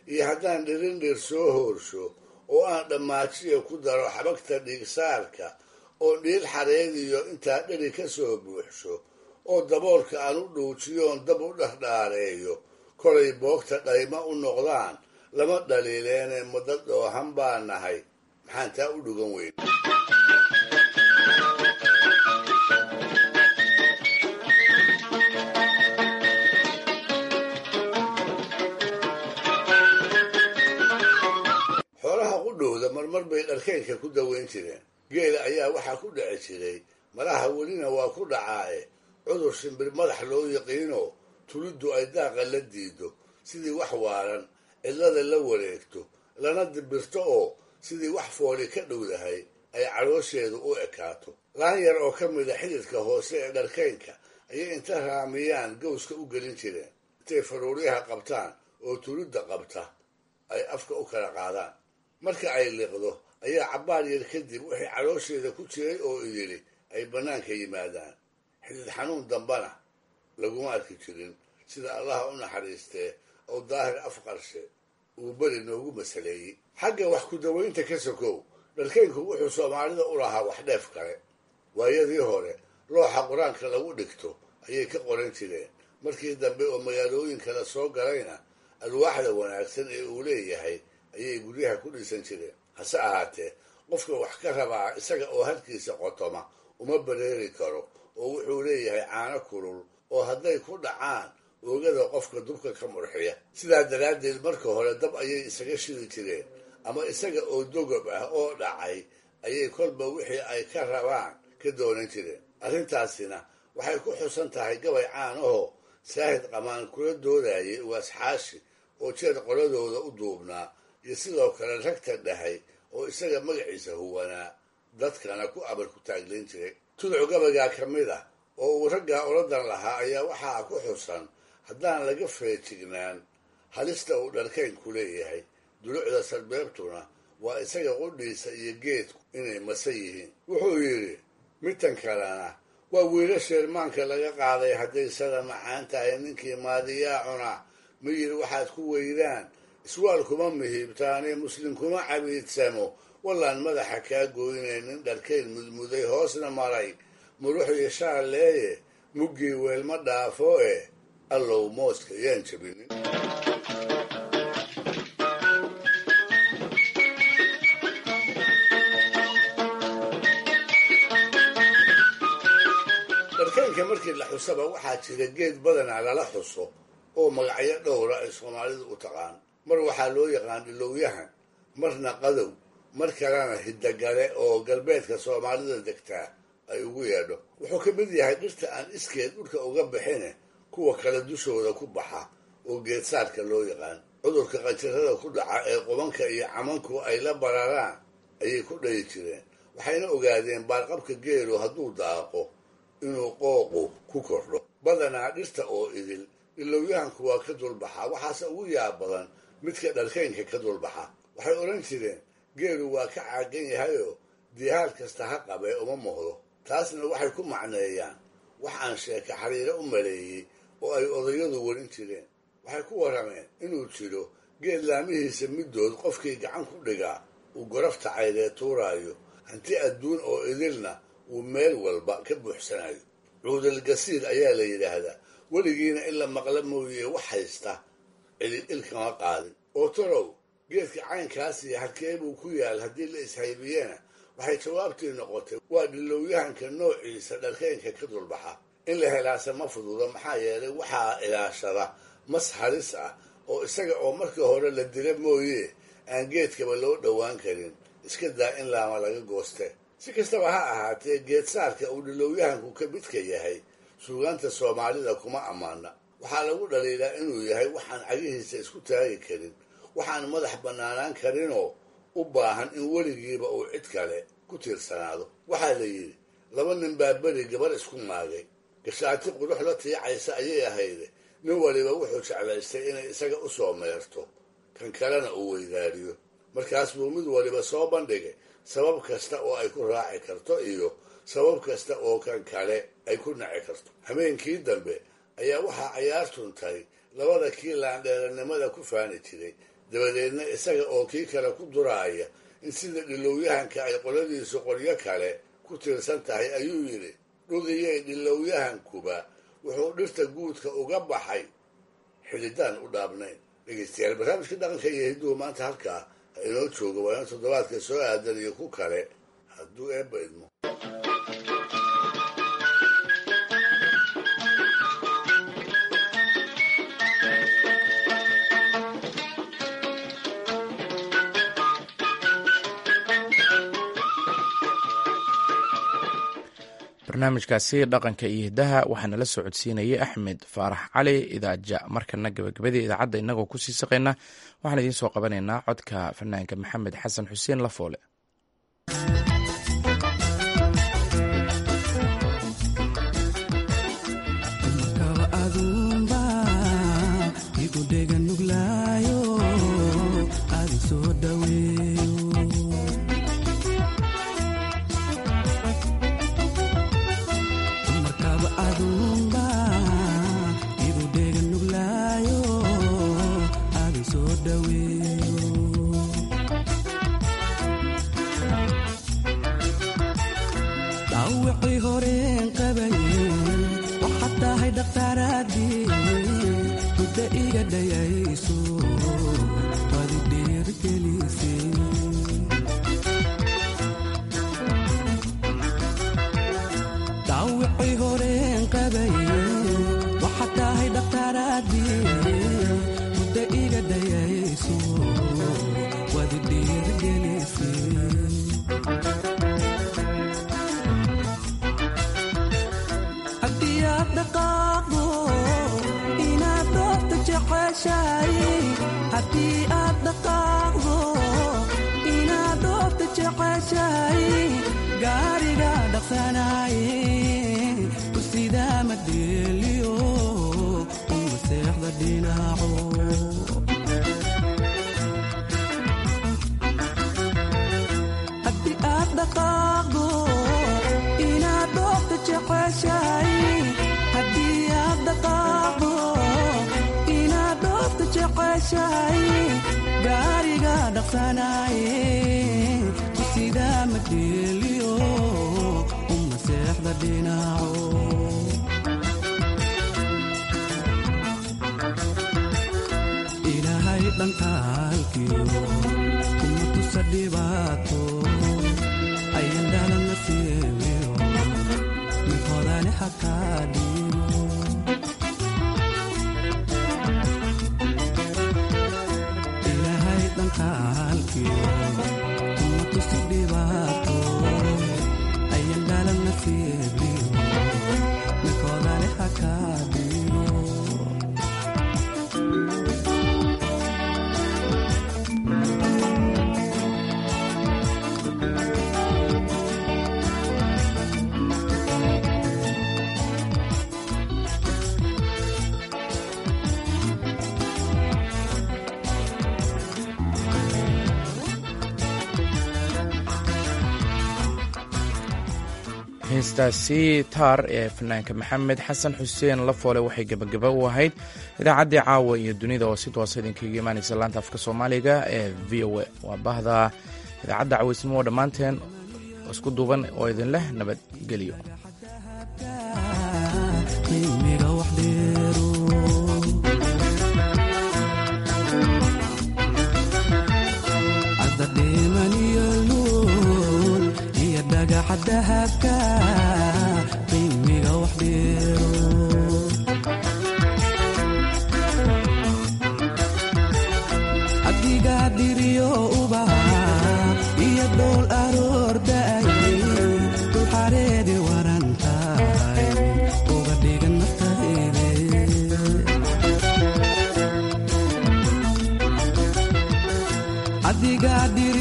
iyo haddaan dhirindhir soo hoorsho oo aan dhammaajiya ku daro xabagta dhiigsaarka oo dhiil xareediyo intaa dheri ka soo buuxsho oo daboolka aan u dhuujiyoon dab u dhardhaareeyo kolay boogta dhayma u noqdaan lama dhaliileene muddo dhoohan baa nahay maxaan taa u dhugan weyn xoolaha qudhowda marmar bay dharkeynka ku daweyn jireen geela ayaa waxaa ku dhici jiray malaha welina waa ku dhacaaye cudur shimbir madax loo yaqiino tuliddu ay daaqa la diido sidii wax waaran cidlada la wareegto lana dibirto oo sidii wax fooli ka dhowdahay ay caloosheedu u ekaato laan yar oo ka mida xididka hoose ee dharkeynka ayay inta raamiyaan gowska u gelin jireen intay faruuryaha qabtaan oo tulidda qabta ay afka u kala qaadaan marka ay liqdo ayaa cabbaar yar kadib wixii caloosheeda ku jiray oo idili ay bannaanka yimaadaan xidid xanuun dambana laguma arki jirin sida allaha u naxariistee oo daahir afqarshe uu beri noogu masaleeyey xagga wax ku dawaynta ka sokow dharkeynku wuxuu soomaalida u lahaa wax dheef kale waayadii hore looxa qur-aanka lagu dhigto ayay ka qoran jireen markii dambe oo magaalooyinka la soo galayna alwaaxda wanaagsan ee uu leeyahay ayay guryaha ku dhisan jireen hase ahaatee qofka wax ka rabaa isaga oo halkiisa qotoma uma bareeri karo oo wuxuu leeyahay caano kulul oo hadday ku dhacaan oogada qofka dubka ka murxiya sidaa daraaddeed marka hore dab ayay isaga shidi jireen ama isaga oo dogob ah oo dhacay ayay kolba wixii ay ka rabaan ka doonan jireen arrintaasina waxay ku xusan tahay gabay caanahoo saahid qamaan kula doodayay waasxaashi oo jeer qoladooda u duubnaa iyo sidoo kale ragta dhahay oo isaga magaciisa huwanaa dadkana ku abar ku taaglayn jiray tuduc gabaygaa ka mid ah oo uu raggaa oladan lahaa ayaa waxaa ku xusan haddaan laga feejignaan halista uu dharkeynku leeyahay dulucda sarbeebtuna waa isaga qudhiisa iyo geedku inay masa yihiin wuxuu yidhi midtan kalena waa wiila sheermaanka laga qaaday hadday sada macaan tahay ninkii maadiyaa cuna miyir waxaad ku weydaan iswaal kuma mihiibtaane muslim kuma cabiidsamo wallaan madaxa kaa gooynaynin dharkeyn mudmuday hoosna maray muruxii shaaleeye muggii weelma dhaafo eh allow mooska yaan jabinin dharkeynka markii la xusaba waxaa jira geed badanaa lala xuso oo magacyo dhowra ay soomaalidu u taqaan mar waxaa loo yaqaan dhilowyahan marna qadow mar kalena hiddagale oo galbeedka soomaalida degtaa ay ugu yeedho wuxuu ka mid yahay dhirta aan iskeed dhulka uga bixine kuwa kale dushooda ku baxa oo geedsaarka loo yaqaan cudurka qanjirada ku dhaca ee qubanka iyo camanku ay la bararaan ayay ku dhayi jireen waxayna ogaadeen baarqabka geelu hadduu daaqo inuu qooqu ku kordho badanaa dhirta oo idil dhilowyahanku waa ka dulbaxa waxaase ugu yaab badan midka dharkeynka ka dulbaxa waxay odhan jireen geelu waa ka caagan yahayoo dihaal kasta ha qabee uma muuqdo taasna waxay ku macneeyaan wax aan sheeka xariiro u maleeyey oo ay odayadu warin jireen waxay ku warrameen inuu jiro geed laamihiisa middood qofkii gacan ku dhigaa uu gorafta caydee tuuraayo hanti adduun oo idilna uu meel walba ka buuxsanayo cuudalgasiir ayaa la yidhaahdaa weligiina in la maqla mooye wax haysta cidid ilkama qaadin oo torow geedka caynkaasiyo halkee buu ku yaal haddii la ishaybiyena waxay jawaabtii noqotay waa dhilowyahanka noociisa dharkeynka ka dulbaxa in la helaase ma fududa maxaa yeelay waxaa ilaashada mas halis ah oo isaga oo markii hore la dila mooye aan geedkaba loo dhowaan karin iska daa in laama laga gooste si kastaba ha ahaatee geedsaarka uu dhilowyahanku ka midka yahay suugaanta soomaalida kuma ammaana waxaa lagu dhaliilaa inuu yahay waxaan cagihiisa isku taagi karin waxaan madax bannaanaan karinoo u baahan in weligiiba uu cid kale ku tiirsanaado waxaa la yidhi laba nin baa beri gabar isku maagay gashaati qurux la tiicaysa ayay ahayde nin waliba wuxuu jeclaystay inay isaga u soo meerto kan kalena uu weydaariyo markaas buu mid waliba soo bandhigay sabab kasta oo ay ku raaci karto iyo sabab kasta oo kan kale ay ku naci karto habeenkii dambe ayaa waxaa cayaartuntay labada kii laandheeranimada ku faani jiray dabadeedna isaga oo kii kale ku duraaya in sida dhilowyahanka ay qoladiisu qoryo kale ku tiirsan tahay ayuu yidhi dhugiyey dhilowyahankuba wuxuu dhirta guudka uga baxay xididaan u dhaabnayn dhegeystayaal barnaamijka dhaqanka iyo hidduhu maanta halkaa ha inoo jooga waa in toddobaadka soo aadan iyo ku kale hadduu eebba idmo barnaamijkaasi dhaqanka iyo hiddaha waxaana la soo codsiinayay axmed faarax cali idaaja markana gabagabadii idaacadda innagoo kusii saqayna waxaan idiin soo qabanaynaa codka fanaanka maxamed xasan xuseen lafoole heestaasi taar ee fanaanka maxamed xasan xuseen lafoole waxay gebagaba u ahayd idaacaddii caawa iyo dunida oo si toosa idinkaga imaanaysa laanta afka soomaaliga ee v o a waa bahda idaacadda cawaysnimo oo dhammaanteen isku duuban oo idin leh nabadgelyo dahabka qiimiga wax dheero adigaa diriyo ubaha iyo dhool aroordaay dul xareedi waran tahay uga dhigan naftayde adigaa